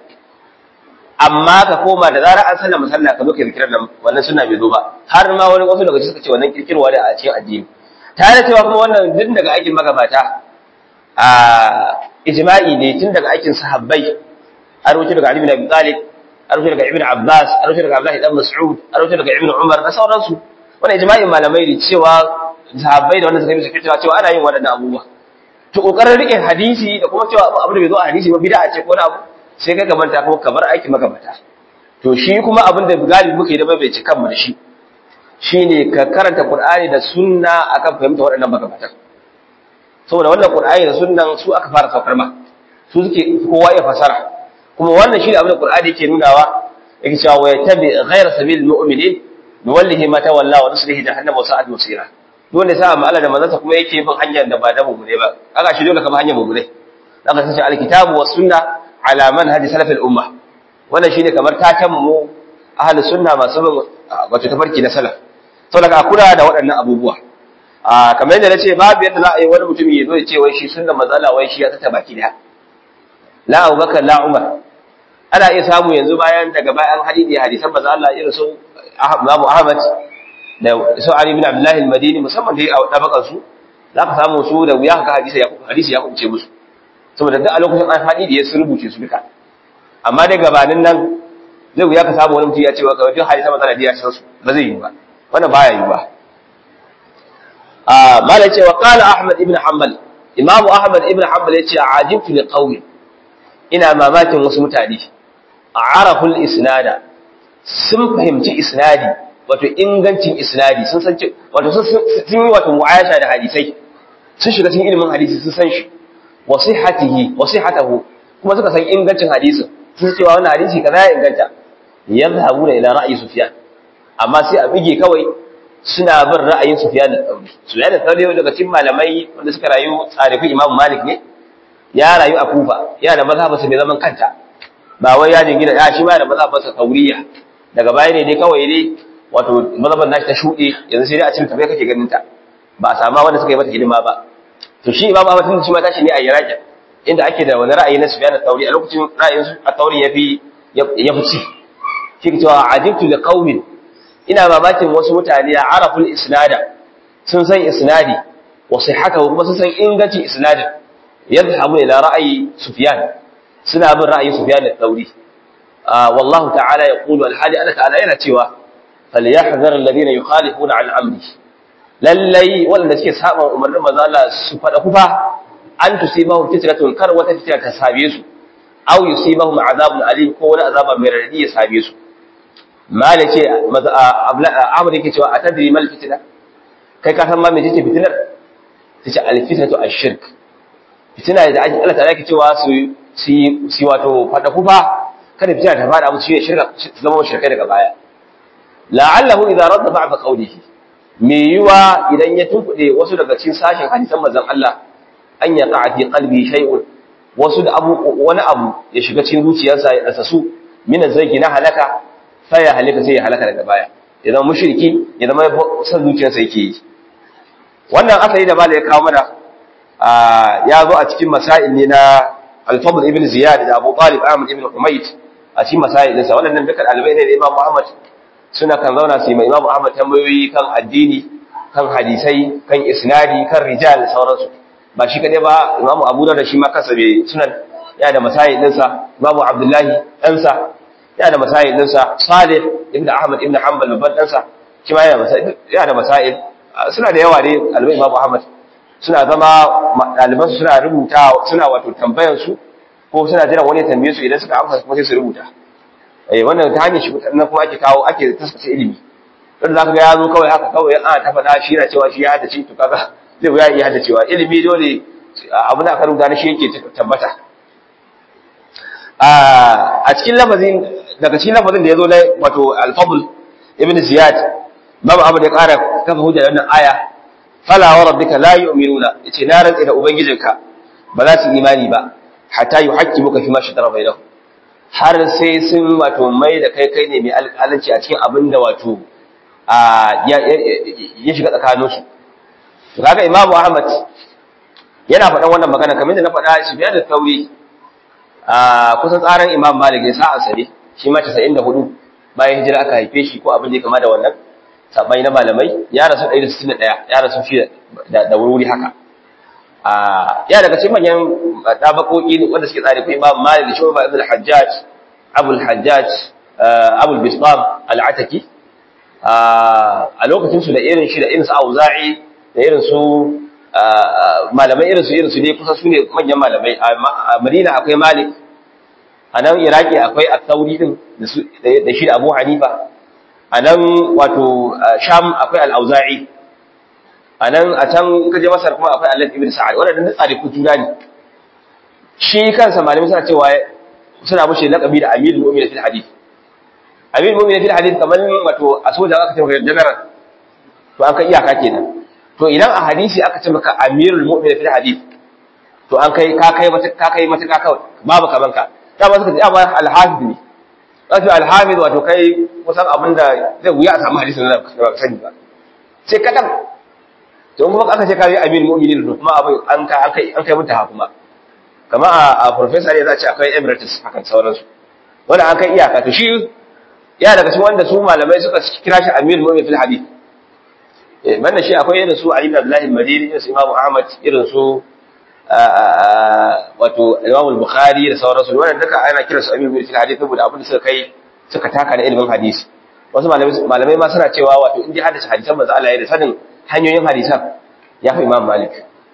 amma ka koma da zarar an sallama sallah ka zo kai zikiran nan wannan sunna bai zo ba har ma wani wasu daga suka ce wannan kirkirwa da a cikin addini tare da cewa kuma wannan duk daga aikin magabata a ijma'i ne tun daga aikin sahabbai an rubuta daga Ali bin Abi Talib an rubuta daga Ibn Abbas an rubuta daga Abdullah ibn Mas'ud an rubuta daga Ibn Umar da sauransu wannan ijma'in malamai ne cewa sahabbai da wanda suka yi suka cewa cewa ana yin waɗannan abubuwa to kokarin rike hadisi da kuma cewa abu da bai zo a hadisi ba bid'a ce ko wani abu sai kai manta kuma kamar aiki magabata to shi kuma abin da galibi muke da bai ci kanmu da shi shine ka karanta Qur'ani da sunna akan fahimta waɗannan magabatan saboda wannan Qur'ani da sunnan su aka fara saukar ma su suke kowa ya fasara kuma wannan shine abin da Qur'ani yake nunawa yake cewa wa yattabi ghayra sabilil mu'minin nuwallihi ma tawalla wa nuslihi jahannama wa sa'at masira dole sa amma Allah da manzansa kuma yake bin hanyar da ba da mu ne ba kaga shi dole kamar hanyar mu ne zaka sace alkitabu was sunna ala manhaj salaf al umma wannan shine kamar taken mu ahlus sunna masu bin wato tafarki na salaf saboda ka kula da waɗannan abubuwa a kamar yadda nace babu yadda za a yi wani mutum ya zo ya ce wai shi sunna matsala wai shi ya tata baki da la Abubakar la Umar ana iya samu yanzu bayan daga bayan hadisi hadisan manzo Allah irin su Imam Ahmad da su Ali bin Abdullah al-Madini musamman da a dabakan su za ka samu su da wuya ka hadisi ya hadisi ya kuce musu saboda duk a lokacin an hadisi ya rubuce su duka amma dai gabanin nan zai wuya ka samu wani mutum ya ce wa kawai duk hadisan manzo Allah ya san su ba zai yi ba wannan baya yi ba a malai ce wa qala Ahmad ibn Hanbal Imam Ahmad ibn Hanbal ya ce ajibtu li qawmi ina mamakin wasu mutane a araful isnada sun fahimci isnadi wato ingancin isnadi sun san wato sun yi wato mu'ayasha da hadisai sun shiga cikin ilimin hadisi sun san shi wa sihhatihi wa sihhatahu kuma suka san ingancin hadisin sun cewa wannan hadisi kaza ya inganta yadhhabuna ila ra'yi sufyan amma sai a bige kawai suna bin ra'ayin sufyan al-thawri sufyan al-thawri daga cikin malamai wanda suka rayu tsarifin imam malik ne ya rayu a kufa yana da mazhabarsa mai zaman kanta ba wai ya jingina ya shi ma da mazhabarsa tauriya daga baya ne dai kawai dai wato mazhabar nashi ta shuɗe yanzu sai dai a cikin tafiya kake ganin ta ba a sama wanda suka yi mata hidima ba to shi imam Ahmad tun shi ma tashi ne a Iraq inda ake da wani ra'ayi na Sufyan al-Thawri a lokacin ra'ayin su al-Thawri yafi ya fi ci shi cewa ajibtu li qaumin ina mamakin wasu mutane a araful isnada sun san isnadi wa sihhatahu kuma sun san ingancin isnadin يذهب إلى رأي سفيان سنا من رأي سفيان الثوري آه والله تعالى يقول الحالي أنا تعالى إلى توا فليحذر الذين يخالفون عن أمره للي ولا نسكي سابا أمر ما زال سفر كفا أن تصيبهم فتنة كر وتفتنة تسابيس أو يصيبهم عذاب أليم كون عذاب مردي يسابيس ما لكي أمر يكي توا أتدري ما الفتنة كي كان ما من جيتي فتنة تجعل الفتنة الشرك fitina da ake Allah ta'ala ke cewa su su wato fada kufa kada fitina ta fada musu shine shirka su zama shirkai daga baya la'allahu idza radda ba'da qawlihi me yiwa idan ya tunkude wasu daga cikin sashin hadisan manzon Allah an yaqa fi qalbi shay'un wasu da abu wani abu ya shiga cikin zuciyarsa ya dasa su min zai na halaka sai ya halaka sai ya halaka daga baya ya zama mushriki ya zama san zuciyarsa yake yi wannan asali da malai ya kawo mana ya zo a cikin masail ne na al-fadl ibn ziyad da abu talib ahmad ibn humayd a cikin masail ɗinsa waɗannan dukkan ɗalibai ne da imam muhammad suna kan zauna su yi ma imam muhammad tambayoyi kan addini kan hadisai kan isnadi kan rijal sauransu ba shi kadai ba imamu abu da shi ma kansa bai sunan ya da masayi dinsa imamu abdullahi ɗansa ya da masayi dinsa salih ibn ahmad ibn hanbal babban ɗansa shi ma ya da masayi suna da yawa ne albai imamu ahmad suna zama ɗalibansu suna rubuta suna wato tambayan su ko suna jiran wani tambaye su idan suka amsa kuma sai su rubuta eh wannan ta hanyar shi nan kuma ake kawo ake taskace ilimi don za ka ga ya zo kawai haka kawai ana ta faɗa shi yana cewa shi ya haddace to kaga zai wuya iya haddacewa ilimi dole abu da aka rubuta na shi yake tabbata a cikin lafazin daga cikin lafazin da ya zo na wato alfabul ibn ziyad babu abu da ya ƙara kafa hujja da wannan aya fala wa rabbika la yu'minuna yace na rantsa da ubangijinka ba za su imani ba hatta yuhaqqimuka fi ma shajara bainahum har sai sun wato mai da kai kai ne mai alƙalanci a cikin abin da wato ya shiga tsakaninsu to kaga imamu ahmad yana faɗan wannan magana kamar da na faɗa shi biyar da tauri a kusan tsarin imam malik ya sa'a sare shi ma 94 bayan hijira aka haife shi ko abin da ya kama da wannan sabai na malamai ya rasu 161 ya rasu shi da wuri haka a ya daga cikin manyan dabakoki wanda suke tsari ko imam malik da shuba ibn al-hajjaj abul hajjaj abul bisbam al-ataki a lokacin su da irin shi da irin su auza'i da irin su malamai irin su irin su ne kusa su ne manyan malamai a madina akwai malik a nan iraki akwai al-thawri din da shi da abu hanifa a nan wato sham akwai al-auza'i a nan a can kaje masar kuma akwai allah ibn sa'ad waɗannan duk tsari juna ne shi kansa malamai suna cewa suna mushe laƙabi da amirul mu'minin fil hadith amirul mu'minin fil hadith kamar wato a soja aka ce maka general to an kai iyaka kenan to idan a hadisi aka ce maka amirul mu'minin fil hadith to an kai ka kai mata ka kai mata ka kawai babu kaman ka da ba suka ce amma al-hafiz ne kace al-hafiz wato kai kusan abinda zai wuya a samu hadisin da ba sani ba sai kadan to kuma aka ce kai amirul mu'minin to kuma abin an kai an kai an kai mata kuma kama a professor ne za a ce akwai emeritus hakan sauransu wanda an kai iyaka to shi ya daga cikin wanda su malamai suka kira shi amirul mu'minin fil hadith eh banda shi akwai irin su Ali ibn Abdullah al-Madini irin su Imam Ahmad irin su wato Imam al-Bukhari da sauransu wannan duka ana kira su amirul mu'minin fil hadith saboda abin da suka kai suka taka na ilimin hadisi wasu malamai malamai ma suna cewa wato in dai hadisi hadisan manzo Allah ya da sanin hanyoyin hadisan ya fi Imam Malik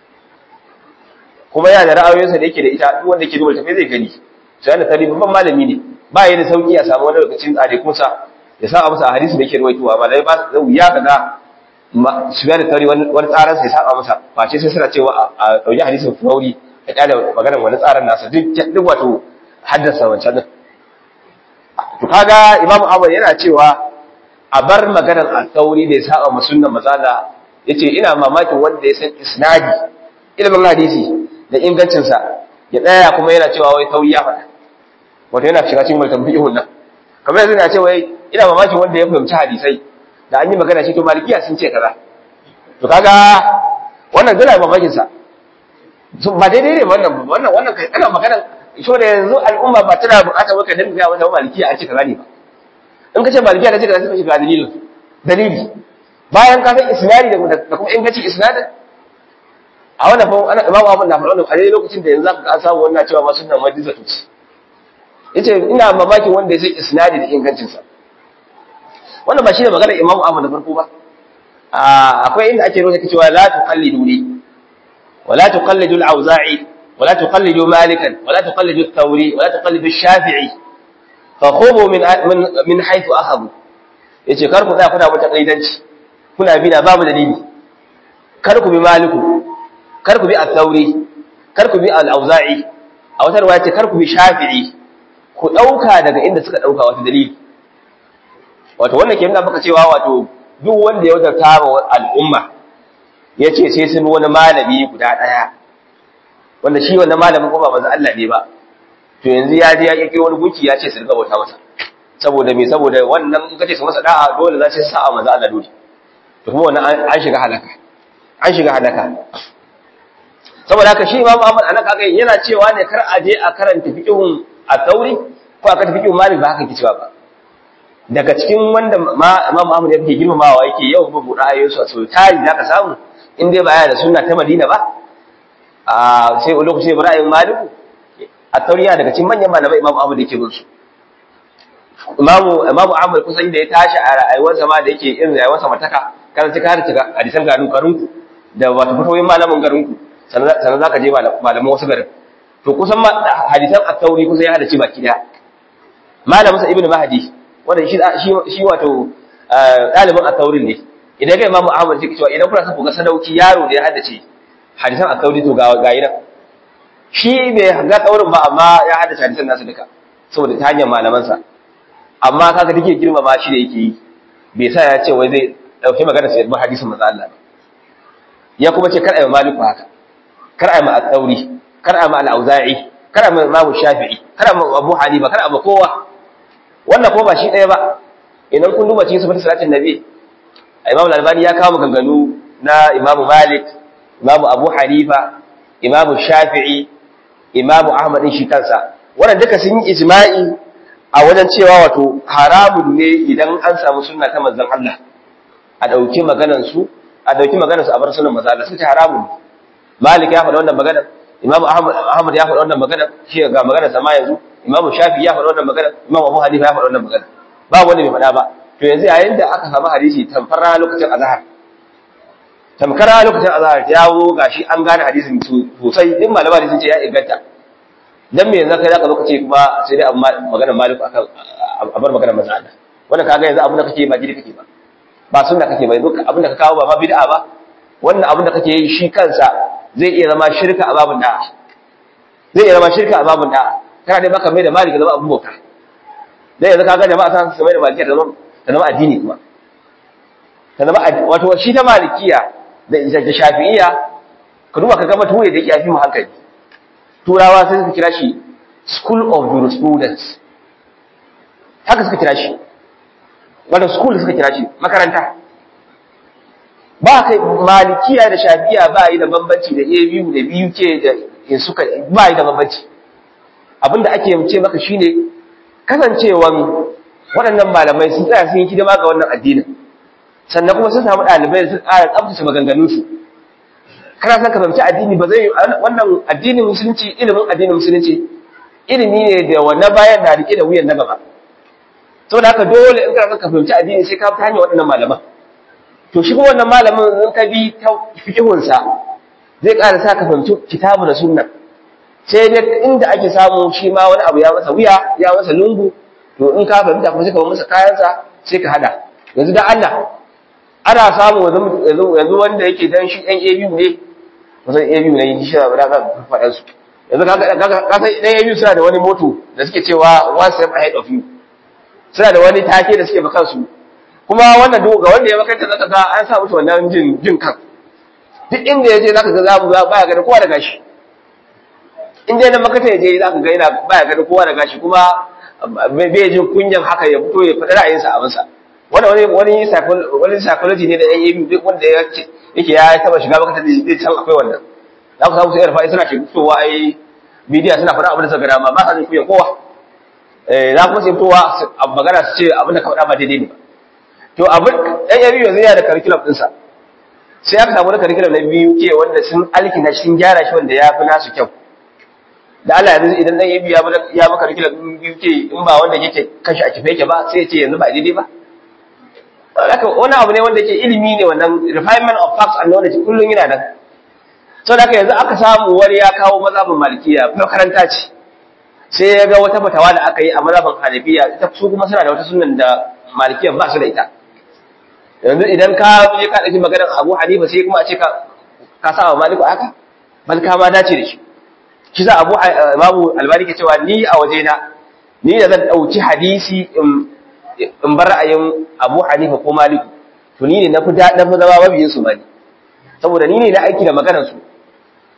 kuma yana da ra'ayoyinsa da yake da ita duk wanda yake duba tafi zai gani sai yana tarihi babban malami ne ba yi da sauki a samu wani lokacin tsare kunsa ya sa masa hadisi da yake ruwaitowa ba dai ba zai wuya kaga su da tari wani tsaran sai saba masa face sai suna cewa a dauki hadisin furauri a kyale maganar wani tsaran nasa duk duk wato haddasa wancan din to kaga imam Ahmad yana cewa a bar maganar al-Thauri da ya saba ma sunnan mazala yace ina mamakin wanda ya san isnadi ilimin hadisi da ingancinsa ya tsaya kuma yana cewa wai tauri ya faɗa wato yana shiga cikin mulkan fiqhun nan kamar yanzu na ce wai ina mamakin wanda ya fahimci hadisai da an yi magana shi to malikiya sun ce kaza to kaga wannan dole mamakin sa ba daidai ne wannan wannan wannan kai kana magana so da yanzu al'umma ba tana buƙatar maka dinga ga wata malikiya an ce kaza ne ba in ka ce malikiya ta ce kaza sai ka shiga dalilin dalili bayan ka san isnadi da kuma ingancin isnadin a wannan fa ana imamu Ahmad na faɗa a lokacin da yanzu aka samu wannan cewa ma sunna madiza tuci yace ina mamakin wanda ya san isnadi da ingancin sa wannan ba shine magana imamu Ahmad da farko ba akwai inda ake rubuta cewa la tuqallidu li wa la tuqallidu al-Auza'i wa la tuqallidu Malikan wa la tuqallidu al-Thawri wa la tuqallidu al-Shafi'i fa khubu min min haythu akhadhu yace kar ku tsaya kuna mata kaidanci kuna bi da babu dalili kar ku bi Maliku kar ku bi al-thawri kar ku bi al-auza'i a wata riwaya ce kar ku bi shafi'i ku dauka daga inda suka dauka wata dalili wato wannan ke nuna maka cewa wato duk wanda ya wadata wa al'umma yace sai sun wani malami guda daya wanda shi wannan malamin ko ba manzo Allah ne ba to yanzu ya je ya kike wani gunki ya ce su riga bauta masa saboda me saboda wannan in kace su masa da'a dole za su sa'a manzo Allah dole to kuma wannan an shiga halaka an shiga halaka saboda haka shi Imam Ahmad anan kaga yana cewa ne kar a je a karanta fiqhun at-Tauri ko a karanta fiqhun Malik ba haka kicewa ba daga cikin wanda Imam Ahmad yake girmamawa yake yau ba buɗa ayoyinsu a sau tari zaka samu in dai ba ya da sunna ta Madina ba a sai lokaci Ibrahim Malik at-Tauri yana daga cikin manyan malamai Imam Ahmad yake bin su Imamu Imamu Ahmad kusan da ya tashi a rayuwarsa ma da yake irin rayuwarsa mataka kana cika har cika hadisan garin garinku da wato fitoyin malamin garinku sannan za ka je malaman wasu garin to kusan hadisan at-tauri kusan ya hada ci baki daya malamin sa ibnu mahdi wanda shi shi wato dalibin at-taurin ne idan ga imamu ahmad sai cewa idan kuna son ku ga sadauki yaro da ya haddace hadisan at-tauri to ga ga yana shi bai ga taurin ba amma ya haddace hadisan nasu duka saboda ta hanyar malaman sa amma kaga take girmama shi da yake yi bai sa ya ce wai zai dauki magana sai ba hadisin manzo Allah ya kuma ce kar ayi maliku haka kar a ma al-tsauri kar a ma al-auza'i kar a ma imamu shafi'i kar a ma abu hanifa kar a ma kowa wannan ko ba shi ɗaya ba idan kun duba cikin sifatin salatin nabi imamu al-albani ya kawo maganganu na imamu malik imamu abu hanifa imamu shafi'i imamu ahmad din shi kansa wannan duka sun yi ijma'i a wajen cewa wato haramun ne idan an samu sunna ta manzon Allah a dauki maganar su a dauki maganar su a bar sunan manzon Allah suka ce haramun ne Malik ya faɗa wannan magana, Imam Ahmad ya faɗa wannan magana, shi ga magana sama yanzu, Imam Shafi ya faɗa wannan magana, Imam Abu Hanifa ya faɗa wannan magana. Ba wanda bai faɗa ba. To yanzu yayin da aka samu hadisi tamfar rana lokacin azhar. Tamkar rana lokacin azhar ya wo gashi an gane hadisin sosai, din malama sun ce ya inganta. Dan me yanzu kai zaka zo ka ce kuma sai dai magana Malik akan a bar magana manzo Allah. Wannan kaga yanzu abin da kake ba gidi kake ba. Ba sunna kake ba, yanzu abin da ka kawo ba ma bid'a ba. Wannan abin da kake yi shi kansa zai iya zama shirka a babin da'a zai iya zama shirka a babin da'a kana dai baka mai da maliki zama abun bauta dai yanzu kaga jama'a san su mai da maliki da zama da zama addini kuma ta zama wato shi ta malikiya da da shafi'iyya ka duba ka ga mutum da yake mu hankali turawa sai suka kira shi school of jurisprudence haka suka kira shi wato school suka kira shi makaranta ba kai malikiya da shafiya ba yi da bambanci da ABU da BUK da in suka ba yi da bambanci abinda ake ce maka shine kasancewan waɗannan malamai sun tsaya sun yi hidima ga wannan addinin sannan kuma sun samu ɗalibai da sun ƙara tsabtace maganganunsu kana son ka fahimci addini ba zai wannan addinin musulunci ilimin addinin musulunci ilimi ne da wannan bayan na rike da wuyan na gaba saboda haka dole in kana son ka fahimci addini sai ka ta hanyar waɗannan malaman to shi wannan malamin in ka bi ta fikihunsa zai ƙara sa ka fahimci kitabu da sunna sai dai inda ake samu shi ma wani abu ya masa wuya ya masa lungu to in ka fahimta kuma sai ka masa kayansa sai ka hada yanzu da Allah ana samu yanzu wanda yake dan shi ɗan ABU ne kusan ABU ne yin shi ba da ka faɗan su yanzu ka san ɗan ABU suna da wani moto da suke cewa one step ahead of you suna da wani take da suke ba kansu kuma wannan duk ga wanda ya makaranta zaka ga an sa musu wannan jin jin kan duk inda yaje zaka ga zamu ga baya ganin kowa da gashi in dai na makaranta yaje zaka ga yana baya ganin kowa da gashi kuma bai jin kunyan haka ya fito ya faɗi ra'ayinsa a masa wannan wani wani wani psychology ne da yan yabi duk wanda ya ce yake ya taba shiga makaranta zai san akwai wannan za ku samu su yarfa suna shiga fitowa ai bidiya suna faɗa abin da suka dama ba sa jin kunyan kowa eh za kuma su fitowa magana su ce abin da ka faɗa ba daidai ne ba to abin ɗan yabi yanzu yana da curriculum ɗinsa sai aka samu na curriculum na biyu ke wanda sun alkina shi sun gyara shi wanda ya fi nasu kyau da Allah yanzu idan ɗan yabi ya maka curriculum biyu ke in ba wanda yake kashi a kife yake ba sai ya ce yanzu ba daidai ba haka wani abu ne wanda yake ilimi ne wannan refinement of facts and knowledge kullum yana nan sau da yanzu aka samu wani ya kawo mazhabin malikiya makaranta ce sai ya ga wata fatawa da aka yi a mazhabin hanafiya ita su kuma suna da wata sunan da malikiyan ba su da ita yanzu idan ka je ka ɗauki maganar abu hanifa sai kuma a ce ka sa wa maliku haka bal ka ma dace da shi shi za abu babu albani ke cewa ni a wajena ni da zan ɗauki hadisi in bar ra'ayin abu hanifa ko maliku to ni ne na fi zama mabiyin su mali saboda ni ne na aiki da maganar su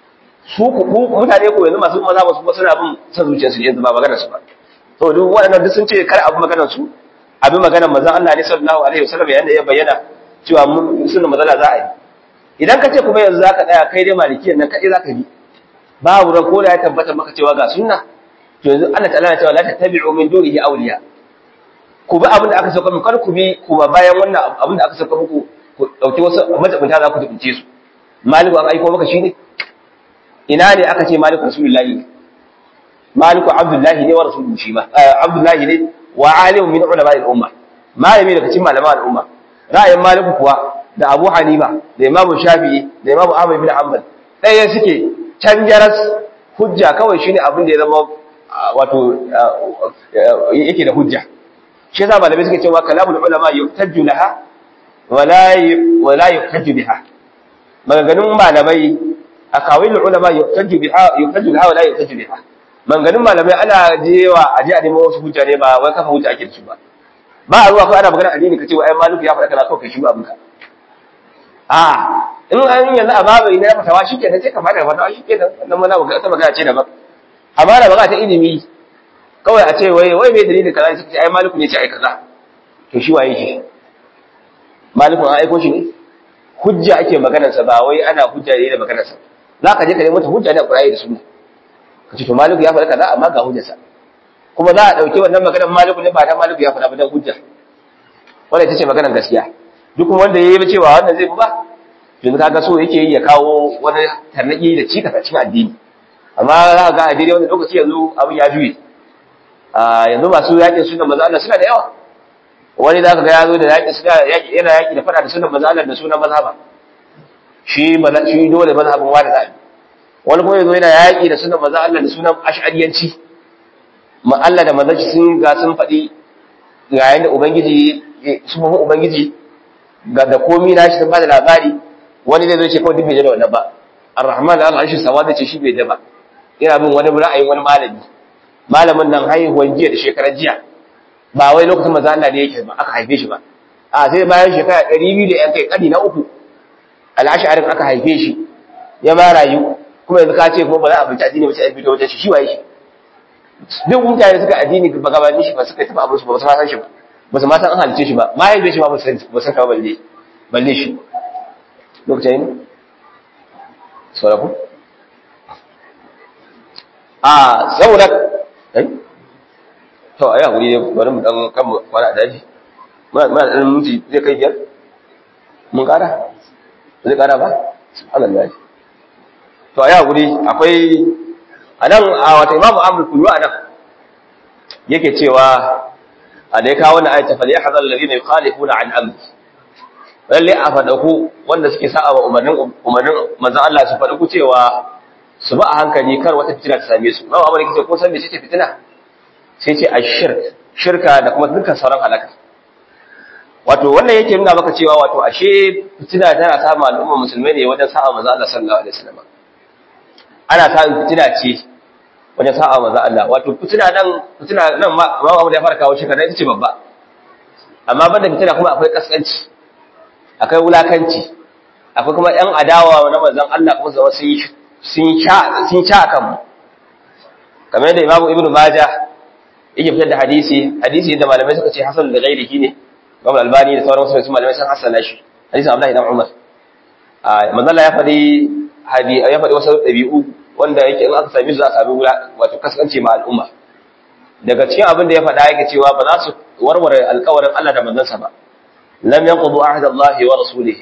su ku mutane ko yanzu masu maza ba suna bin san zuciyarsu yanzu ba maganar su ba to duk waɗannan duk sun ce kar abu maganar su abin maganar manzon Allah ne sallallahu alaihi wasallam yayin da ya bayyana cewa sunna mazala za a yi idan ka ce kuma yanzu zaka tsaya kai dai malikiyan nan kai zaka bi babu ran ko da ya tabbata maka cewa ga sunna to yanzu Allah ta'ala ya ce la tattabi'u min dunihi awliya ku bi abin da aka sauka muku kar ku bi kuma bayan wannan abin da aka sauka muku ku dauki wasu majabunta za ku dubunce su maliku an aiko maka shi ne ina ne aka ce maliku rasulullahi maliku abdullahi ne wa rasuluhu shi ma abdullahi ne wa alimun min ulama al-umma malami daga cikin malaman al-umma ra'ayin maliku kuwa da abu hanifa da imamu shafi'i da imamu ahmad bin hanbal ɗaya suke can jaras hujja kawai shine abin da ya zama wato yake da hujja shi yasa malamai suke cewa kalamul ulama yuhtajju laha wala wala yuhtajju biha maganganun malamai akawil ulama yuhtajju biha yuhtajju laha wala yuhtajju biha maganganun malamai ana jewa a je a nemo wasu hujja ne ba wai kafa hujja ake da su ba ba a zuwa ko ana magana addini kace wai maliku ya faɗa kaza kawai kai shi ba abinka a in an yanzu a babu ina fatawa shikenan sai ka fada fatawa shikenan wannan mana magana ta magana ce daban amma da magana ta ilimi kawai a ce wai wai me dalilin kaza sai ce ai maliku ne ce ai kaza to shi waye shi maliku an aiko shi ne hujja ake maganar sa ba wai ana hujja ne da maganar sa zaka je ka nemi mata hujja ne a Qur'ani da Sunna kace to maliku ya faɗa kaza amma ga hujjarsa kuma za a dauki wannan maganar maliku ne ba ta maliku ya faɗa ba dan hujja wannan ita ce maganar gaskiya duk wanda ya yi cewa wannan zai ba yanzu kaga so yake yi ya kawo wani tarnaki da cika a cikin addini amma za ka ga a daidai wani lokaci yanzu abin ya juye a yanzu masu yakin sunan maza Allah suna da yawa wani za ka ga ya zo da yaƙi suna yaƙi yana yaƙi da faɗa da sunan maza Allah da sunan mazhaba shi maza shi dole mazhabin wani zabi wani kuma yazo yana yaƙi da sunan maza Allah da sunan ash'ariyanci ma Allah da manzon sun ga sun faɗi ga yanda ubangiji su mafi ubangiji ga da komi na shi sun ba da labari wani zai zo ce kawai duk bai da wannan ba ar-rahman al-arshi sawa da ce shi bai da ba yana bin wani ra'ayin wani malami malamin nan haihuwan jiya da shekarar jiya ba wai lokacin manzo Allah ne yake ba aka haife shi ba a sai bayan shekara 200 da yan kai kadi na uku al-ash'ari aka haife shi ya ma rayu kuma yanzu ka ce kuma ba za a fita addini ba sai an fito wajen shi shi waye shi duk mutane suka addini ba gabanin shi ba suka tafi abin su ba su san shi ba ba su ma san an halice shi ba ma haife shi ba ba san ka balle balle shi lokacin ne sauraku a saboda ai to ai hakuri ne bari mu dan kan kwana daji muna muna dan minti zai kai biyar mun kara zai kara ba subhanallah to ai hakuri akwai anan a wata imamu amr kullu anan yake cewa a da ya kawo wannan ayata fal yahzar alladhina yukhalifuna an amri lalle a fadaku wanda suke sa'a wa umarnin umarnin manzon Allah su fadaku cewa su ba a hankali kar wata fitina ta same su nawa amma kace ko san me ce fitina sai ce ashirk shirka da kuma dukkan sauran halaka wato wannan yake nuna maka cewa wato ashe fitina tana samun al'umma musulmai ne wajen sa'a manzon Allah sallallahu alaihi wasallam ana samun fitina ce wajen sa'a manzon Allah wato fitina nan fitina nan ma ma da ya fara kawo shirka ita ce babba amma banda fitina kuma akwai kaskanci akwai wulakanci akwai kuma ‘yan adawa na manzan Allah kuma zama sun sha a kanmu kamar yadda imamu ibn maja yake fitar da hadisi hadisi da malamai suka ce hasan da gairihi ne babu albani da sauran wasu malamai sun hasana shi hadisin abdullahi dan umar manzala ya faɗi ya faɗi wasu ɗabi'u wanda yake in aka sami su za a sami wato kasance ma al'umma daga cikin abin da ya faɗa yake cewa ba za su warware alkawarin Allah da manzansa ba لم ينقضوا عهد الله ورسوله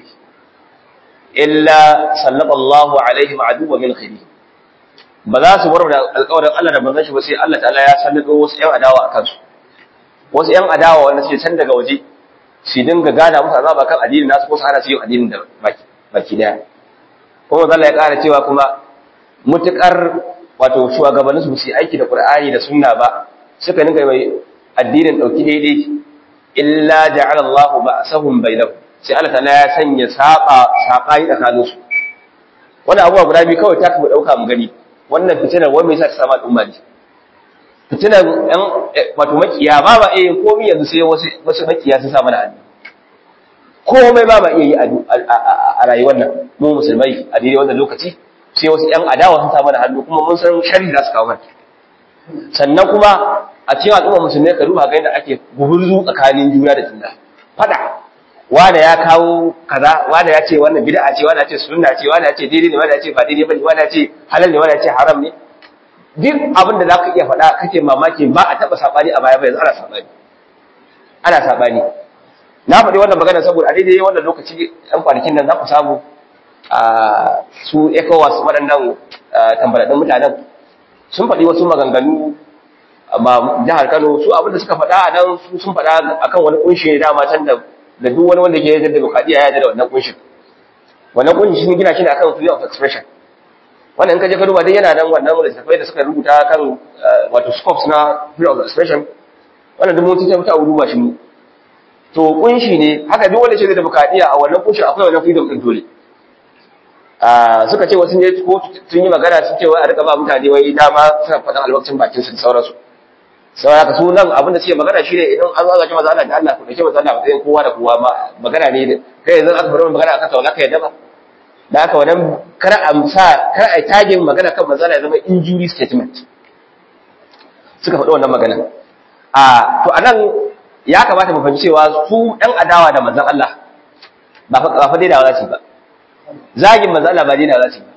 إلا سلط الله عليهم عدوا من خيره ba za su warware alƙawarin Allah da manzon shi ba sai Allah ta'ala ya sallado wasu ƴan adawa a kansu wasu ƴan adawa wanda suke can daga waje su dinga gana musu azaba kan addinin nasu ko su hana su yin addinin da baki baki daya kuma Allah ya ƙara cewa kuma mutukar wato shugabannin su su aiki da Qur'ani da sunna ba suka dinga mai addinin dauki daidai illa ja'ala Allah ba'sahum bainahum sai Allah ta'ala ya sanya saba sabai tsakanin su wannan abuwa guda biyu kawai ta kuma dauka mu gani wannan fitinar wai me yasa ta samu al'umma ne fitinar ɗan wato makiya ba ba eh komai yanzu sai wasu wasu makiya sun samu da hannu komai ba ba iya yi a rayuwar nan mu musulmai a daidai wannan lokaci sai wasu ƴan adawa sun samu da hannu kuma mun san sharri za su kawo mana sannan kuma a cikin al'umma musulmai ka duba ga yadda ake gumurzu tsakanin juna da juna fada wanda ya kawo kaza wanda ya ce wannan bid'a ce wanda ya ce sunna ce wanda ya ce daidai ne wanda ya ce ba daidai bane wanda ya ce halal ne wanda ya ce haram ne duk abin da zaka iya faɗa kake mamaki ba a taba sabani a baya ba yanzu ana sabani ana sabani na faɗi wannan magana saboda a daidai wannan lokaci ɗan kwanakin nan za ku samu a su ECOWAS waɗannan tambaradin mutanen sun faɗi wasu maganganu amma jihar Kano su abin da suka faɗa a nan sun faɗa akan wani kunshi ne dama can da da duk wani wanda ke yarda da demokradiyya ya yarda da wannan kunshin wannan kunshi shi gina shi ne akan freedom of expression wannan in ka je ka duba dai yana nan wannan littattafai da suka rubuta kan wato scopes na freedom of expression wannan duk mun ta ta duba shi to kunshi ne haka duk wanda ke da demokradiyya a wannan kunshi akwai wannan freedom din dole suka ce wasu ne ko sun yi magana sun ce wai a rika ba mutane wai dama suna faɗin albarkacin bakin su da sauransu sau haka su nan abin da suke magana shi ne idan an zagace maza Allah da Allah ku dace maza Allah matsayin kowa da kowa ma magana ne kai yanzu aka bar magana akan tauna ka yadda ba da haka wannan kar a sa kar a tagin magana kan maza ya zama injury statement suka faɗi wannan magana a to anan ya kamata mu fahimci cewa su ɗan adawa da manzon Allah ba fa ba fa dai da za ba zagin manzon Allah ba dai da za ba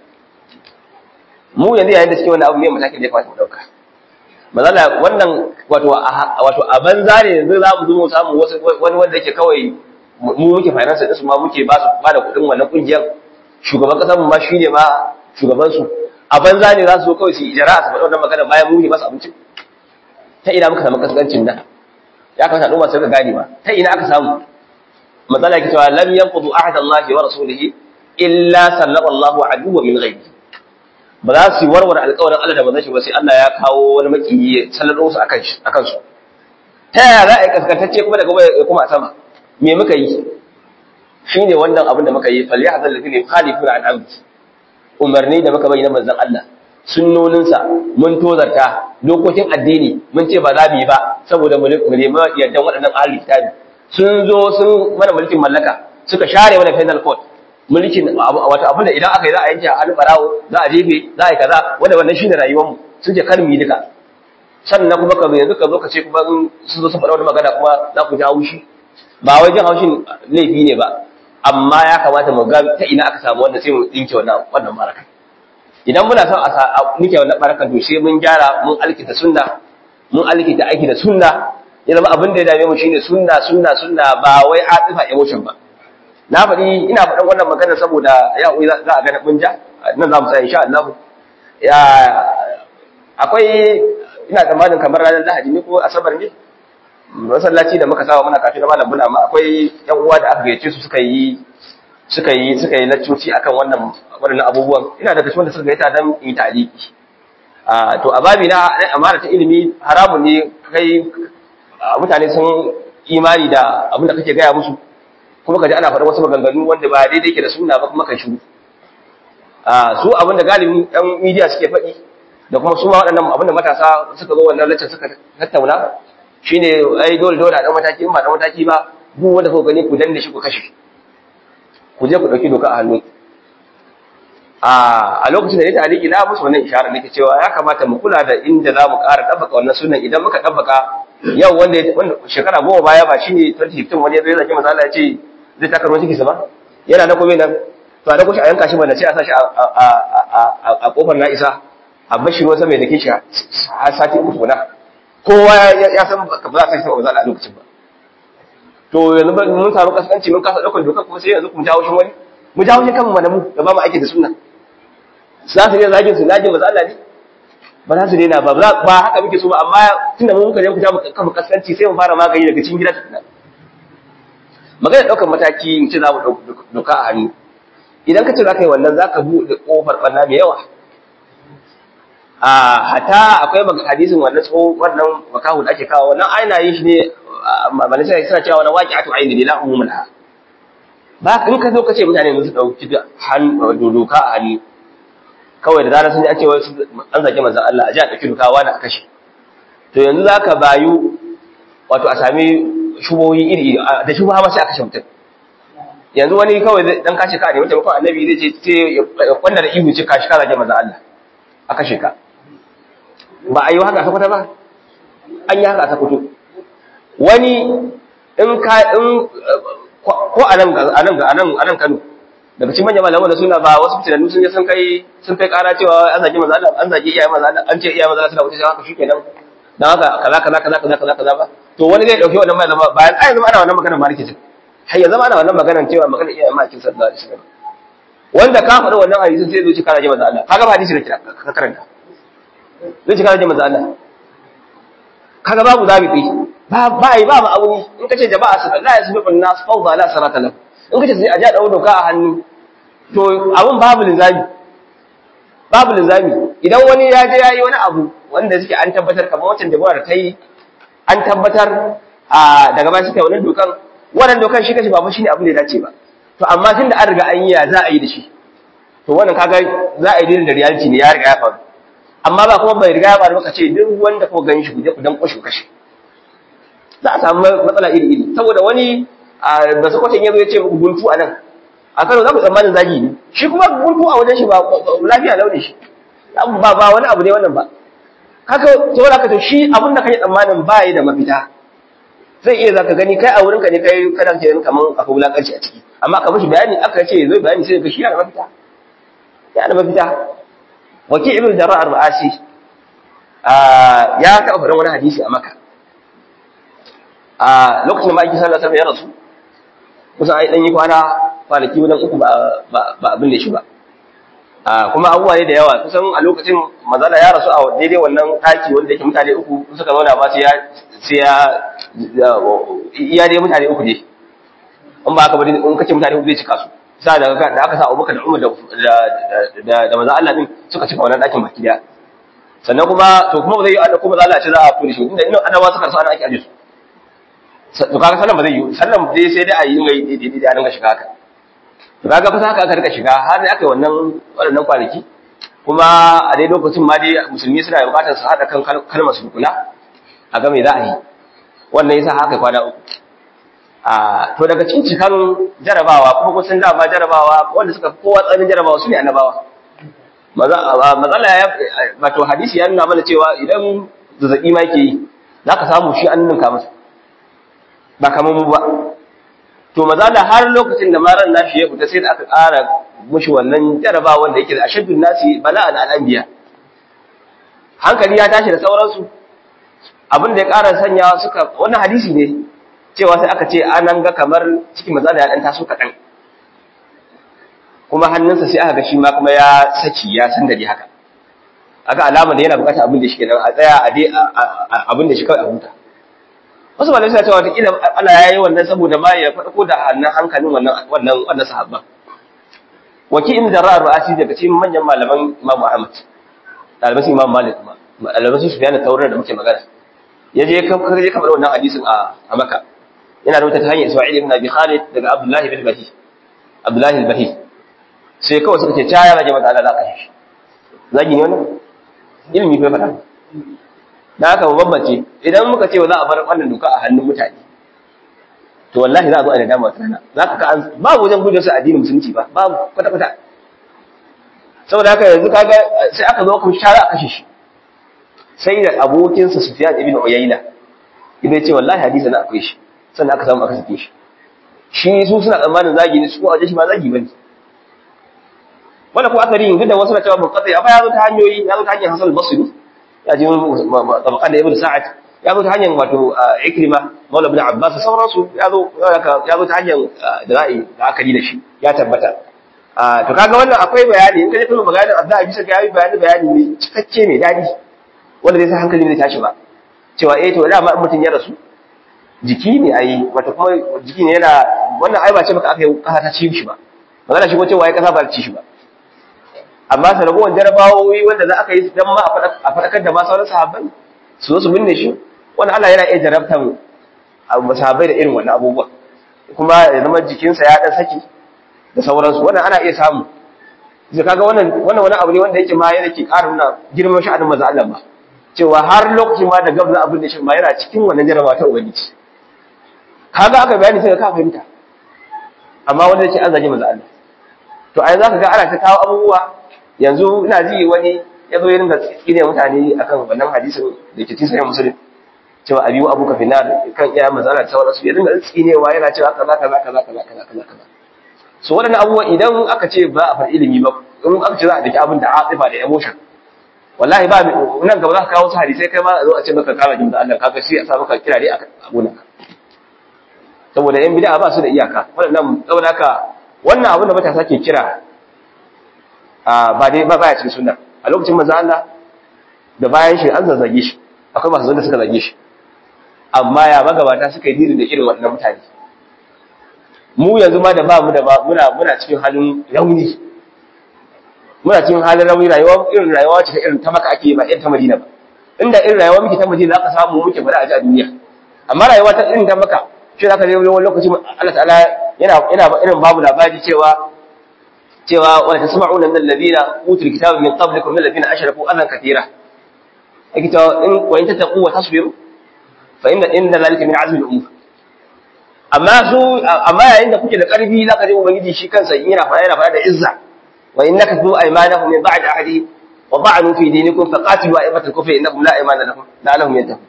mu yanzu yayin da suke wannan abu ne matakin da ya kamata mu dauka mazala wannan wato wato a banza ne yanzu za mu zo mu samu wasu wani wanda yake kawai mu muke finance din su ma muke ba su ba da kuɗin wannan kungiyar shugaban kasar mu ma shine ma shugaban su a banza ne za su zo kawai su ijara su faɗa wannan magana bayan mu ne masu abinci ta ina muka samu kaskancin nan ya kamata al'umma su ga gane ba ta ina aka samu matsala yake cewa lam yanqudu ahadallahi wa rasulihi illa sallallahu aduwwa min ghaibi ba za su yi warware alƙawarin Allah da manzon shi ba sai Allah ya kawo wani makiyi ya sallado su akan shi akan su ta yaya za a yi kaskantacce kuma daga ya kuma a sama me muka yi shine wannan abin da muka yi fal yahzal ladina yukhalifuna an amri umarni da muka bayyana manzon Allah sunnoninsa mun tozarta dokokin addini mun ce ba za mu yi ba saboda mu nemi yardan waɗannan ahli kitabi sun zo sun mana mulkin mallaka suka share mana penal code mulkin wato abin da idan aka yi za a yanke hannu barawo za a jefe za a yi kaza wanda wannan shine rayuwarmu sun ce kar mu yi duka sannan kuma ka yanzu ka zo ka ce kuma sun zo sun faɗa wani magana kuma za ku ji haushi ba wai jin haushin laifi ne ba amma ya kamata mu ga ta ina aka samu wanda sai mu dinke wannan wannan baraka idan muna son a nike wannan barakan to sai mun gyara mun alkita sunna mun alkita aiki da sunna ya zama abin da ya dame mu shine sunna sunna sunna ba wai atifa emotion ba na faɗi ina faɗin wannan magana saboda ya za a gana bunja nan za mu tsaya insha Allah ya akwai ina tsammanin kamar ranar Lahadi ne ko Asabar ne masallaci da muka sawa muna kafin malam bula ma akwai yan uwa da aka gayyace su suka yi suka yi suka yi laccoci akan wannan wannan abubuwan ina daga cikin wanda suka gaita dan yi taliki a to a babi na amana ta ilimi haramun ne kai mutane sun imani da abin da kake gaya musu kuma kaji ana faɗa wasu maganganu wanda ba daidai ke da suna ba kuma kai shiru a su abin da galibin ɗan midiya suke faɗi da kuma su ma waɗannan abin da matasa suka zo wannan laccar suka tattauna shine ai dole dole a ɗan mataki in ba ɗan mataki ba duk wanda kuka gani ku danne shi ku kashe ku je ku ɗauki doka a hannu a lokacin da ya tariki na musu wannan isharar nake cewa ya kamata mu kula da inda za mu ƙara ɗabbaka wannan sunan idan muka ɗabbaka yau wanda shekara goma baya ba shine 2015 wani ya zai zaki masala ya ce zai taka ruwan cikinsa ba yana na kome nan to a da kushi a yanka shi bane sai a sa shi a kofar na isa a bashi ruwan sama ya dake shi har sati uku na kowa ya san ba za a sa shi ba za a lokacin ba to yanzu mun samu kaskanci mun kasa ɗaukar doka kuma sai yanzu kuma jawo shi wani mu jawo shi kanmu mana mu da ba mu aiki da sunna za su ne zagin su zagin ba za Allah ne ba za su daina ba ba haka muke so ba amma tunda mun muka je ku jawo kanmu kaskanci sai mu fara magani daga cikin gida tukuna magana ɗaukar mataki in ce za mu doka a hannu idan ka ce za ka yi wannan za ka buɗe ƙofar ɓanna mai yawa a hata akwai hadisin wannan tsohon wannan makahu da ake kawo wannan aina yin shi ne malin sai suna cewa wani waƙi atu aini ne la umumul ha ba in ka zo ka ce mutane su ɗauki doka a hannu kawai da zarar sun ji an ce an zage manzon Allah a ji a ɗauki doka wani a kashe to yanzu za ka bayu wato a sami shubohi iri da shubha ma sai a kashe mutum yanzu wani kawai dan kashe ka ne wata mutum annabi zai ce ce wanda da ihu ce kashi ka zage manzo Allah a kashe ka ba a yi haka ta kwata ba an yi haka ta fito wani in ka in ko a nan a nan a nan a nan Kano daga cikin manyan malaman da suna ba wasu tunanu sun je sun kai sun kai kara cewa an zage manzo Allah an zage iyaye manzo Allah an ce iyaye manzo Allah suna wuce haka shikenan dan haka kaza kaza kaza kaza kaza kaza ba to wani zai dauki wannan malama bayan ai zama ana wannan magana ma rike har ya zama ana wannan maganar cewa maganar iyaye ma kin sallallahu alaihi wasallam wanda ka faɗi wannan hadisin sai zo ci kana ji manzo Allah kaga ba hadisi ne ka karanta zai ci kana ji manzo Allah kaga babu zabiti ba ba yi ba ma auni in kace jama'a su la yasbiqun nas fawda la sarata lahu in kace sai a ja dawo doka a hannu to abun babu linzami babu linzami idan wani ya je yayi wani abu wanda suke an tabbatar kamar wancan da da ta yi an tabbatar a daga ba suka wannan dokan wannan dokan shi kace babu shine abin da ya dace ba to amma tunda an riga an yi ya za a yi da shi to wannan kaga za a yi da reality ne ya riga ya faru amma ba kuma bai riga ya faru ka ce duk wanda ko gan shi ku je ku dan kwashe kashe za a samu matsala iri iri saboda wani da sakwacin yazo ya ce muku guntu a nan a Kano za ku tsammanin zagi ne shi kuma guntu a wajen shi ba lafiya launin shi ba ba wani abu ne wannan ba haka saboda haka to shi abin da kake tsammanin ba yi da mafita zai iya zaka gani kai a wurinka ne kai kana ce kaman akwai wulakanci a ciki amma ka mishi bayani aka ce zai bayani sai ka shi yana mafita yana mafita waki ibn jarrah ar-ra'asi ya taɓa faɗin wani hadisi a maka a lokacin da ma'aiki sallallahu alaihi wasallam ya rasu kusan ai dan yi kwana kwanaki wajen uku ba ba abin da shi ba kuma abubuwa ne da yawa kusan a lokacin mazala ya rasu a daidai wannan ɗaki wanda yake mutane uku suka zauna ba sai ya sai ya iya dai mutane uku ne in ba haka ba in kace mutane uku zai cika su sa da da aka sa Abubakar da Umar da da da manzo Allah din suka cika wannan ɗakin baki daya sannan kuma to kuma ba zai yi kuma za Allah ce za a fure shi inda inda annabawa suka sa ana ake aje su to kaga sallan ba zai yi sallan dai sai dai a yi mai daidai da a dinga shiga haka to kaga fa haka aka rika shiga har aka yi wannan waɗannan kwanaki kuma a dai lokacin ma dai musulmi suna buƙatar su haɗa kan kalmar su kula a ga me za a yi wannan yasa haka kwana uku a to daga cikin cikan jarabawa kuma kusan dama jarabawa wanda suka kowa tsanin jarabawa su ne annabawa matsala ya wato hadisi ya nuna mana cewa idan zazzaɓi ma yake yi za ka samu shi an ninka masa ba kamar mu ba to maza da har lokacin da maran nashi ya fita sai da aka ƙara mushi wannan jarabawa wanda yake da ashaddun nasi bala'an al'anbiya hankali ya tashi da sauransu abin da ya ƙara sanya suka wannan hadisi ne cewa sai aka ce an ga kamar cikin maza da ya ɗan taso kaɗan kuma hannunsa sai aka ga shi ma kuma ya saki ya san dare haka aka alama da yana bukatar abin da shi kenan a tsaya a dai abin da shi kawai a huta wasu malamai suna cewa wataƙila Allah ya yi wannan saboda ma ya faɗo da hannun hankalin wannan wannan wannan sahabban waki in da ra'ar ra'asi daga cikin manyan malaman Imam Ahmad ɗaliban su Imam Malik kuma ɗaliban su Sufyan Taurar da muke magana ya je ka je kamar wannan hadisin a a Makka yana rubuta ta hanyar Isma'il ibn Abi Khalid daga Abdullah ibn Bahi Abdullah al-Bahi sai kawai suka ce ca ya rage mata Allah za ka shi zagi ne wannan ilimi fa faɗa da haka mu bambance idan muka ce za a bar wannan doka a hannun mutane to wallahi za a zo a nadama wata rana za ka ka an babu wajen gudun su addinin musulunci ba babu kwata kwata saboda haka yanzu kaga sai aka zo kuma shara a kashe shi sai da abokinsa Sufyan ibn Uyayna idan ce wallahi hadisi na akwai shi sannan aka samu aka sake shi shi su suna tsammanin zagi ne su ko a shi ma zagi bane wanda ko asali duk da wasu na cewa munqati amma ya zo ta hanyoyi ya zo ta hanyar Hasan al-Basri ya ji tabaqan da Ibn Sa'ad ya zo ta hanyar wato Ikrima Maula ibn Abbas da sauransu ya zo ya zo ta hanyar da za'i da aka yi da shi ya tabbata to kaga wannan akwai bayani in ka je kuma maganar Abdullahi bisa ga yayi bayani bayani ne cikakke ne dadi wanda zai sa hankali ne tashi ba cewa eh to dama in mutun ya rasu jiki ne ai wato kuma jiki ne yana wannan ai ba ce maka aka yi kasa ta ci shi ba magana shi ko cewa ai kasa ba ta ci shi ba amma sanarwar jarabawoyi wanda za aka yi don ma a faɗakar da ma sauran sahabbai su zo su binne shi wani Allah yana iya jarabtan sahabbai da irin wannan abubuwa kuma ya zama jikinsa ya ɗan saki da sauransu wannan ana iya samu zai kaga wannan wannan wani abu ne wanda yake ma yana ke ƙara nuna girman sha'anin maza Allah ba cewa har lokacin ma da gabza abin da shi ma yana cikin wannan jarabawa ta ubangiji kaga aka bayani sai ka fahimta amma wanda yake an zage manzo Allah to ai zaka ga ana ta kawo abubuwa yanzu ina ji wani ya zo ya ringa tsine mutane akan wannan hadisin da ke cikin sahih muslim cewa abiyu abuka finnar kan iya manzo Allah ta su ya ringa tsinewa yana cewa kaza kaza kaza kaza kaza kaza kaza so waɗannan abubuwa idan aka ce ba a far ilimi ba in aka ce za a daki abin da atifa da emotion wallahi ba nan gaba za ka kawo su hadisai kai ma a zo a ce maka kama jin da Allah kaga sai a sa maka kira dai a abunan saboda yan bid'a ba su da iyaka wannan saboda haka wannan abin da matasa ke kira a ba dai ba baya cikin sunna a lokacin manzo Allah da bayan shi an zazzage shi akwai masu zanda suka zage shi amma ya magabata suka yi diri da irin waɗannan mutane mu yanzu ma da ba mu da ba muna muna cikin halin rauni muna cikin halin rauni rayuwa irin rayuwa ce irin ta maka ake ba irin ta Madina ba inda irin rayuwa muke ta Madina zaka samu muke bada a ji a duniya amma rayuwa ta irin ta maka shi zaka je wani lokaci Allah ta'ala yana yana irin babu labari cewa cewa wala tasma'una min alladhina utul kitaba min qablikum min alladhina ashraku adan katira yake cewa in wa in tattaqu wa tasbiru fa inna inna dhalika min azmi al-umur amma su amma yayin da kuke da karfi zaka je ubangiji shi kansa yana fara yana fara da izza wa innaka tu aymanahum min ba'd ahadi wa ba'nu fi dinikum faqatilu a'imatal kufri innahum la aymana lahum la'allahum yantahun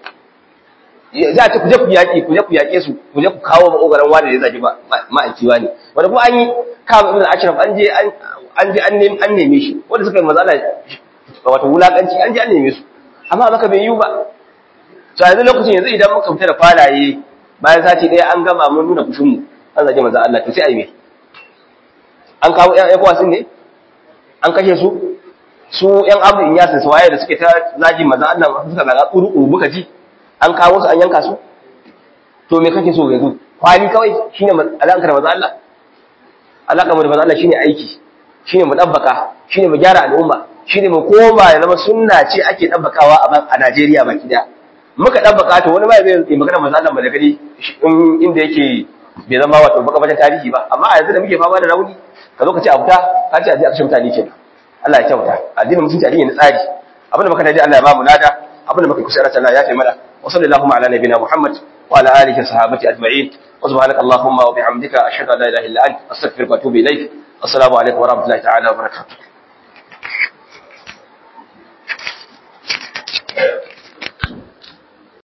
za ta kuje ku yaƙi kuje ku yaƙe su kuje ku kawo maogaran wani da zaki ba ma'aiki wani wanda kuma an yi kama ibn ashraf an je an je an neme shi wanda suka yi mazala wato wulakanci an je an neme su amma maka bai yiwu ba to yanzu lokacin yanzu idan muka fita da kwalaye bayan sati ɗaya an gama mun nuna fushinmu an zage maza Allah to sai a yi me an kawo ƴan ƴan wasin ne an kashe su su ƴan abu in yasin su waye da suke ta zagi maza Allah suka zaga ƙuru muka ji an kawo su an yanka su to me kake so yanzu kwali kawai shine alaka da maza Allah alaka mu da maza Allah shine aiki shine mu dabbaka shine mu gyara al'umma shine mu koma ya zama sunna ce ake dabbakawa a Najeriya baki daya muka dabbaka to wani bai zai magana maza Allah da gani inda yake bai zama wato baka bata tarihi ba amma a yanzu da muke fama da rauni ka zo ka ce abuta ka ce a je a kashe mutane kenan Allah ya kyauta addinin musulunci addini na tsari abinda muka daji Allah ya ba mu lada abinda muka kusa Allah ya fi mana وصلى اللهم على نبينا محمد وعلى آله وصحابته أجمعين وسبحانك اللهم وبحمدك أشهد أن لا إله إلا أنت أستغفرك وأتوب إليك السلام عليكم ورحمة الله تعالى وبركاته